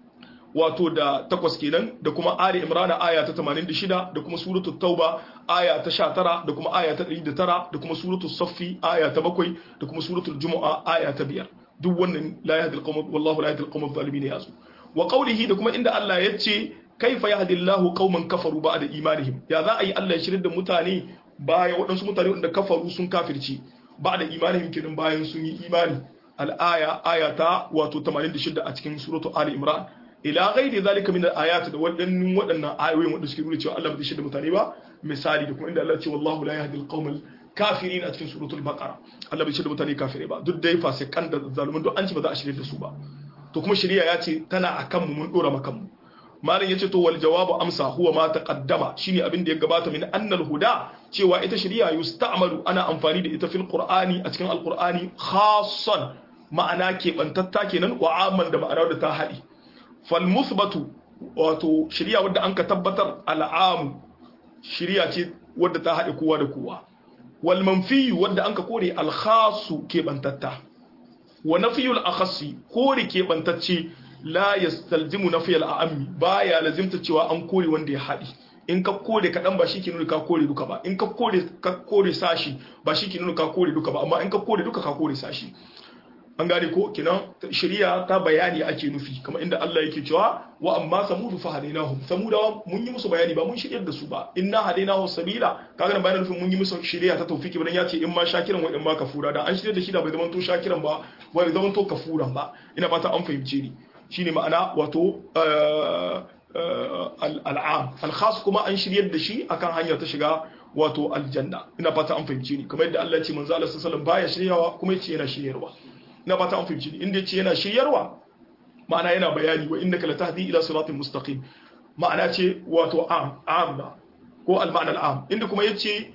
wato da takwas kenan da kuma Ali Imran aya ta 86 da kuma suratul Tauba aya ta 19 da kuma aya ta 109 da kuma suratul Saffi aya ta 7 da kuma suratul Jumu'a aya ta 5 duk wannan la yahdi al-qawm wallahu la yahdi al-qawm adh-dhalimin yazo wa qawlihi da kuma inda Allah ya ce kaifa yahdi Allahu qauman kafaru ba'da imanihim ya za a yi Allah ya shirin da mutane baya waɗansu mutane wanda kafaru sun kafirci ba'da imanihim kidan bayan sun yi imani al-aya ayata wato 86 a cikin suratu Ali Imran ila ghairi zalika min al-ayat da waɗannan waɗannan ayoyin wanda suke nuna cewa Allah ba zai shirya mutane ba misali da kuma inda Allah ya ce wallahu la yahdi al-qawm kafirin a cikin suratul baqara Allah bai shirya mutane kafire ba duk dai fasikan da zalumin duk an ci ba za a shirye da su ba to kuma shari'a ya ce tana akan mu mun dora makan mu malam yace to wal jawabu amsa huwa ma taqaddama shine abin da ya gabata min annal huda cewa ita shari'a yusta'malu ana amfani da ita fil qur'ani a cikin alqur'ani khassan ma'ana keɓantatta kenan wa amman da ma'ana da ta haɗi fal musbatu wato shari'a wadda an ka tabbatar al'amu shari'a ce wadda ta haɗe kowa da kowa wal manfi wadda an ka kore al khasu keɓantatta wa nafiyul akhassi kore keɓantacce la yastalzimu nafiyal a'ammi baya lazimta cewa an kore wanda ya haɗi in ka kore kaɗan ba shi ke nuna ka kore duka ba in ka kore ka kore sashi ba shi ke nuna ka kore duka ba amma in ka kore duka ka kore sashi an gane ko kinan shari'a ta bayani ake nufi kamar inda Allah yake cewa wa amma samudu fa hadainahum samudawa mun yi musu bayani ba mun shiryar da su ba inna hadainahu sabila kaga nan bayanin nufin mun yi musu shari'a ta tawfiki bayan ya ce in ma shakiran wa in ma kafura da an shirya da shi da bai zama to shakiran ba bai zama to kafuran ba ina fata an fahimce ni shine ma'ana wato al'am al-khas kuma an shiryar da shi akan hanyar ta shiga wato aljanna ina fata an fahimce ni kamar yadda Allah ya ce manzo Allah sallallahu alaihi wasallam baya shiryawa kuma yace yana shiryarwa ina fata an fahimce ni inda yace yana shiryarwa ma'ana yana bayani wa innaka latahdi ila siratin mustaqim ma'ana ce wato am amma ko al-ma'na al-am inda kuma yace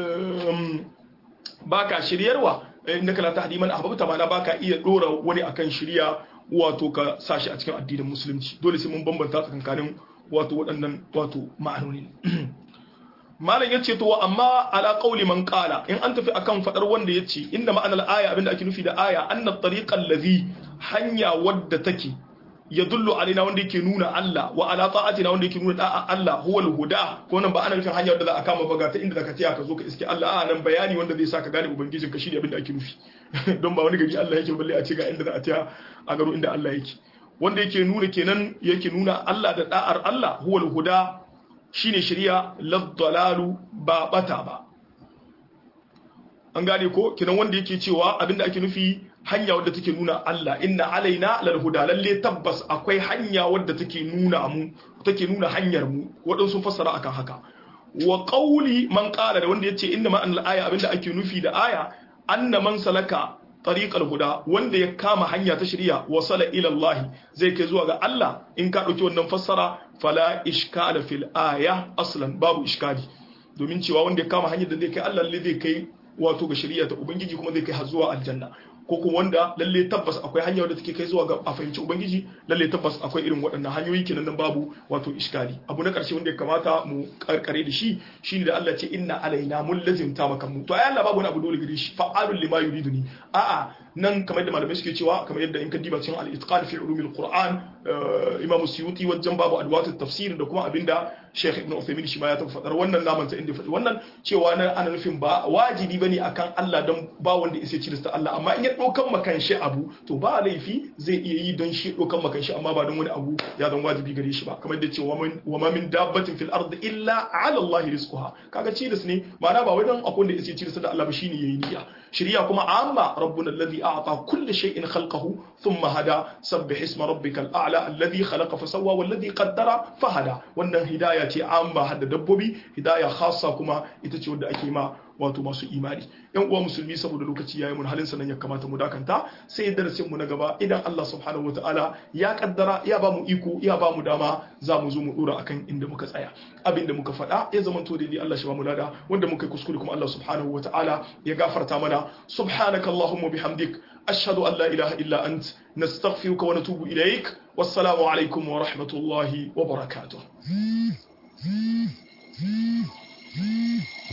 baka shiryarwa innaka latahdi man ahbabta ma'ana baka iya dora wani akan shirya wato ka sashi a cikin addinin musulunci dole sai mun bambanta tsakankanin wato waɗannan wato ma'anoni malam yace to amma ala qauli man qala in an tafi akan fadar wanda yace inda ma'anar aya abinda ake nufi da aya anna tariqal ladhi hanya wadda take yadullu alaina wanda yake nuna Allah wa ala ta'atina wanda yake nuna da'a Allah huwa al-huda ko nan ba ana nufin hanya wadda za a kama baga ta inda zaka tsaya ka zo ka iske Allah a nan bayani wanda zai saka gane ubangijin ka shine abinda ake nufi don ba wani gari Allah yake balle a ce ga inda za a tsaya a garo inda Allah yake wanda yake nuna kenan yake nuna Allah da da'ar Allah huwa al-huda shine shari'a laddalalu ba bata ba an gane ko kenan wanda yake cewa abinda ake nufi hanya wadda take nuna Allah inna alaina lal huda lalle tabbas akwai hanya wadda take nuna mu take nuna hanyar mu waɗansu fassara akan haka wa qawli man qala da wanda yace inna ma an aya abinda ake nufi da aya anna man salaka tariqal huda wanda ya kama hanya ta shari'a wasala ila Allah zai kai zuwa ga Allah in ka dauki wannan fassara fala ishkala fil aya aslan babu iskali domin cewa wanda ya kama hanyar da zai kai Allah lalle zai kai wato ga shari'a ta ubangiji kuma zai kai har zuwa aljanna ko kuma wanda lalle tabbas akwai hanya wadda take kai zuwa ga a fahimci ubangiji lalle tabbas akwai irin waɗannan hanyoyi kenan nan babu wato iskali abu na ƙarshe wanda ya kamata mu karkare da shi shine da Allah ce inna alaina mun lazimta maka mu to ai Allah babu wani abu dole gare shi fa'alul lima yuriduni a'a nan kamar da malamai suke cewa kamar yadda in ka diba cikin al-itqan fi ulumil qur'an imam suyuti wajen babu adwat tafsir da kuma abinda Sheikh Ibn Uthaymeen shi ma ya tafi fadar wannan naman ta inda faɗi wannan cewa nan ana nufin ba wajibi bane akan Allah don ba wanda ya ci da Allah amma in ya ɗaukan makan shi abu to ba laifi zai iya yi don shi ɗaukan makan shi amma ba don wani abu ya zan wajibi gare shi ba kamar da cewa wa ma min dabbatin fil ardi illa ala Allah rizquha kaga ci da ne ma'ana ba wai don akwai wanda ya ci da Allah ba shine yayi niyya shiriya kuma amma rabbuna alladhi a'ta kulli shay'in khalqahu thumma hada sabbih isma rabbikal a'la alladhi khalaqa fasawwa walladhi qaddara fahada wannan hidaya ce amma hadda dabbobi hidaya khassa kuma ita ce wanda ake ma wato masu imani yan uwa musulmi saboda lokaci yayi mun halin sanan ya kamata mu dakanta sai darasin mu na gaba idan Allah subhanahu wataala ya kaddara ya ba mu iko ya ba mu dama za mu zo mu dora akan inda muka tsaya abinda muka faɗa ya zama to daidai Allah shi ba mu lada wanda muka kuskure kuma Allah subhanahu wataala ya gafarta mana subhanaka allahumma bihamdik ashhadu an la ilaha illa ant nastaghfiruka wa natubu ilaik wassalamu alaikum wa rahmatullahi wa barakatuh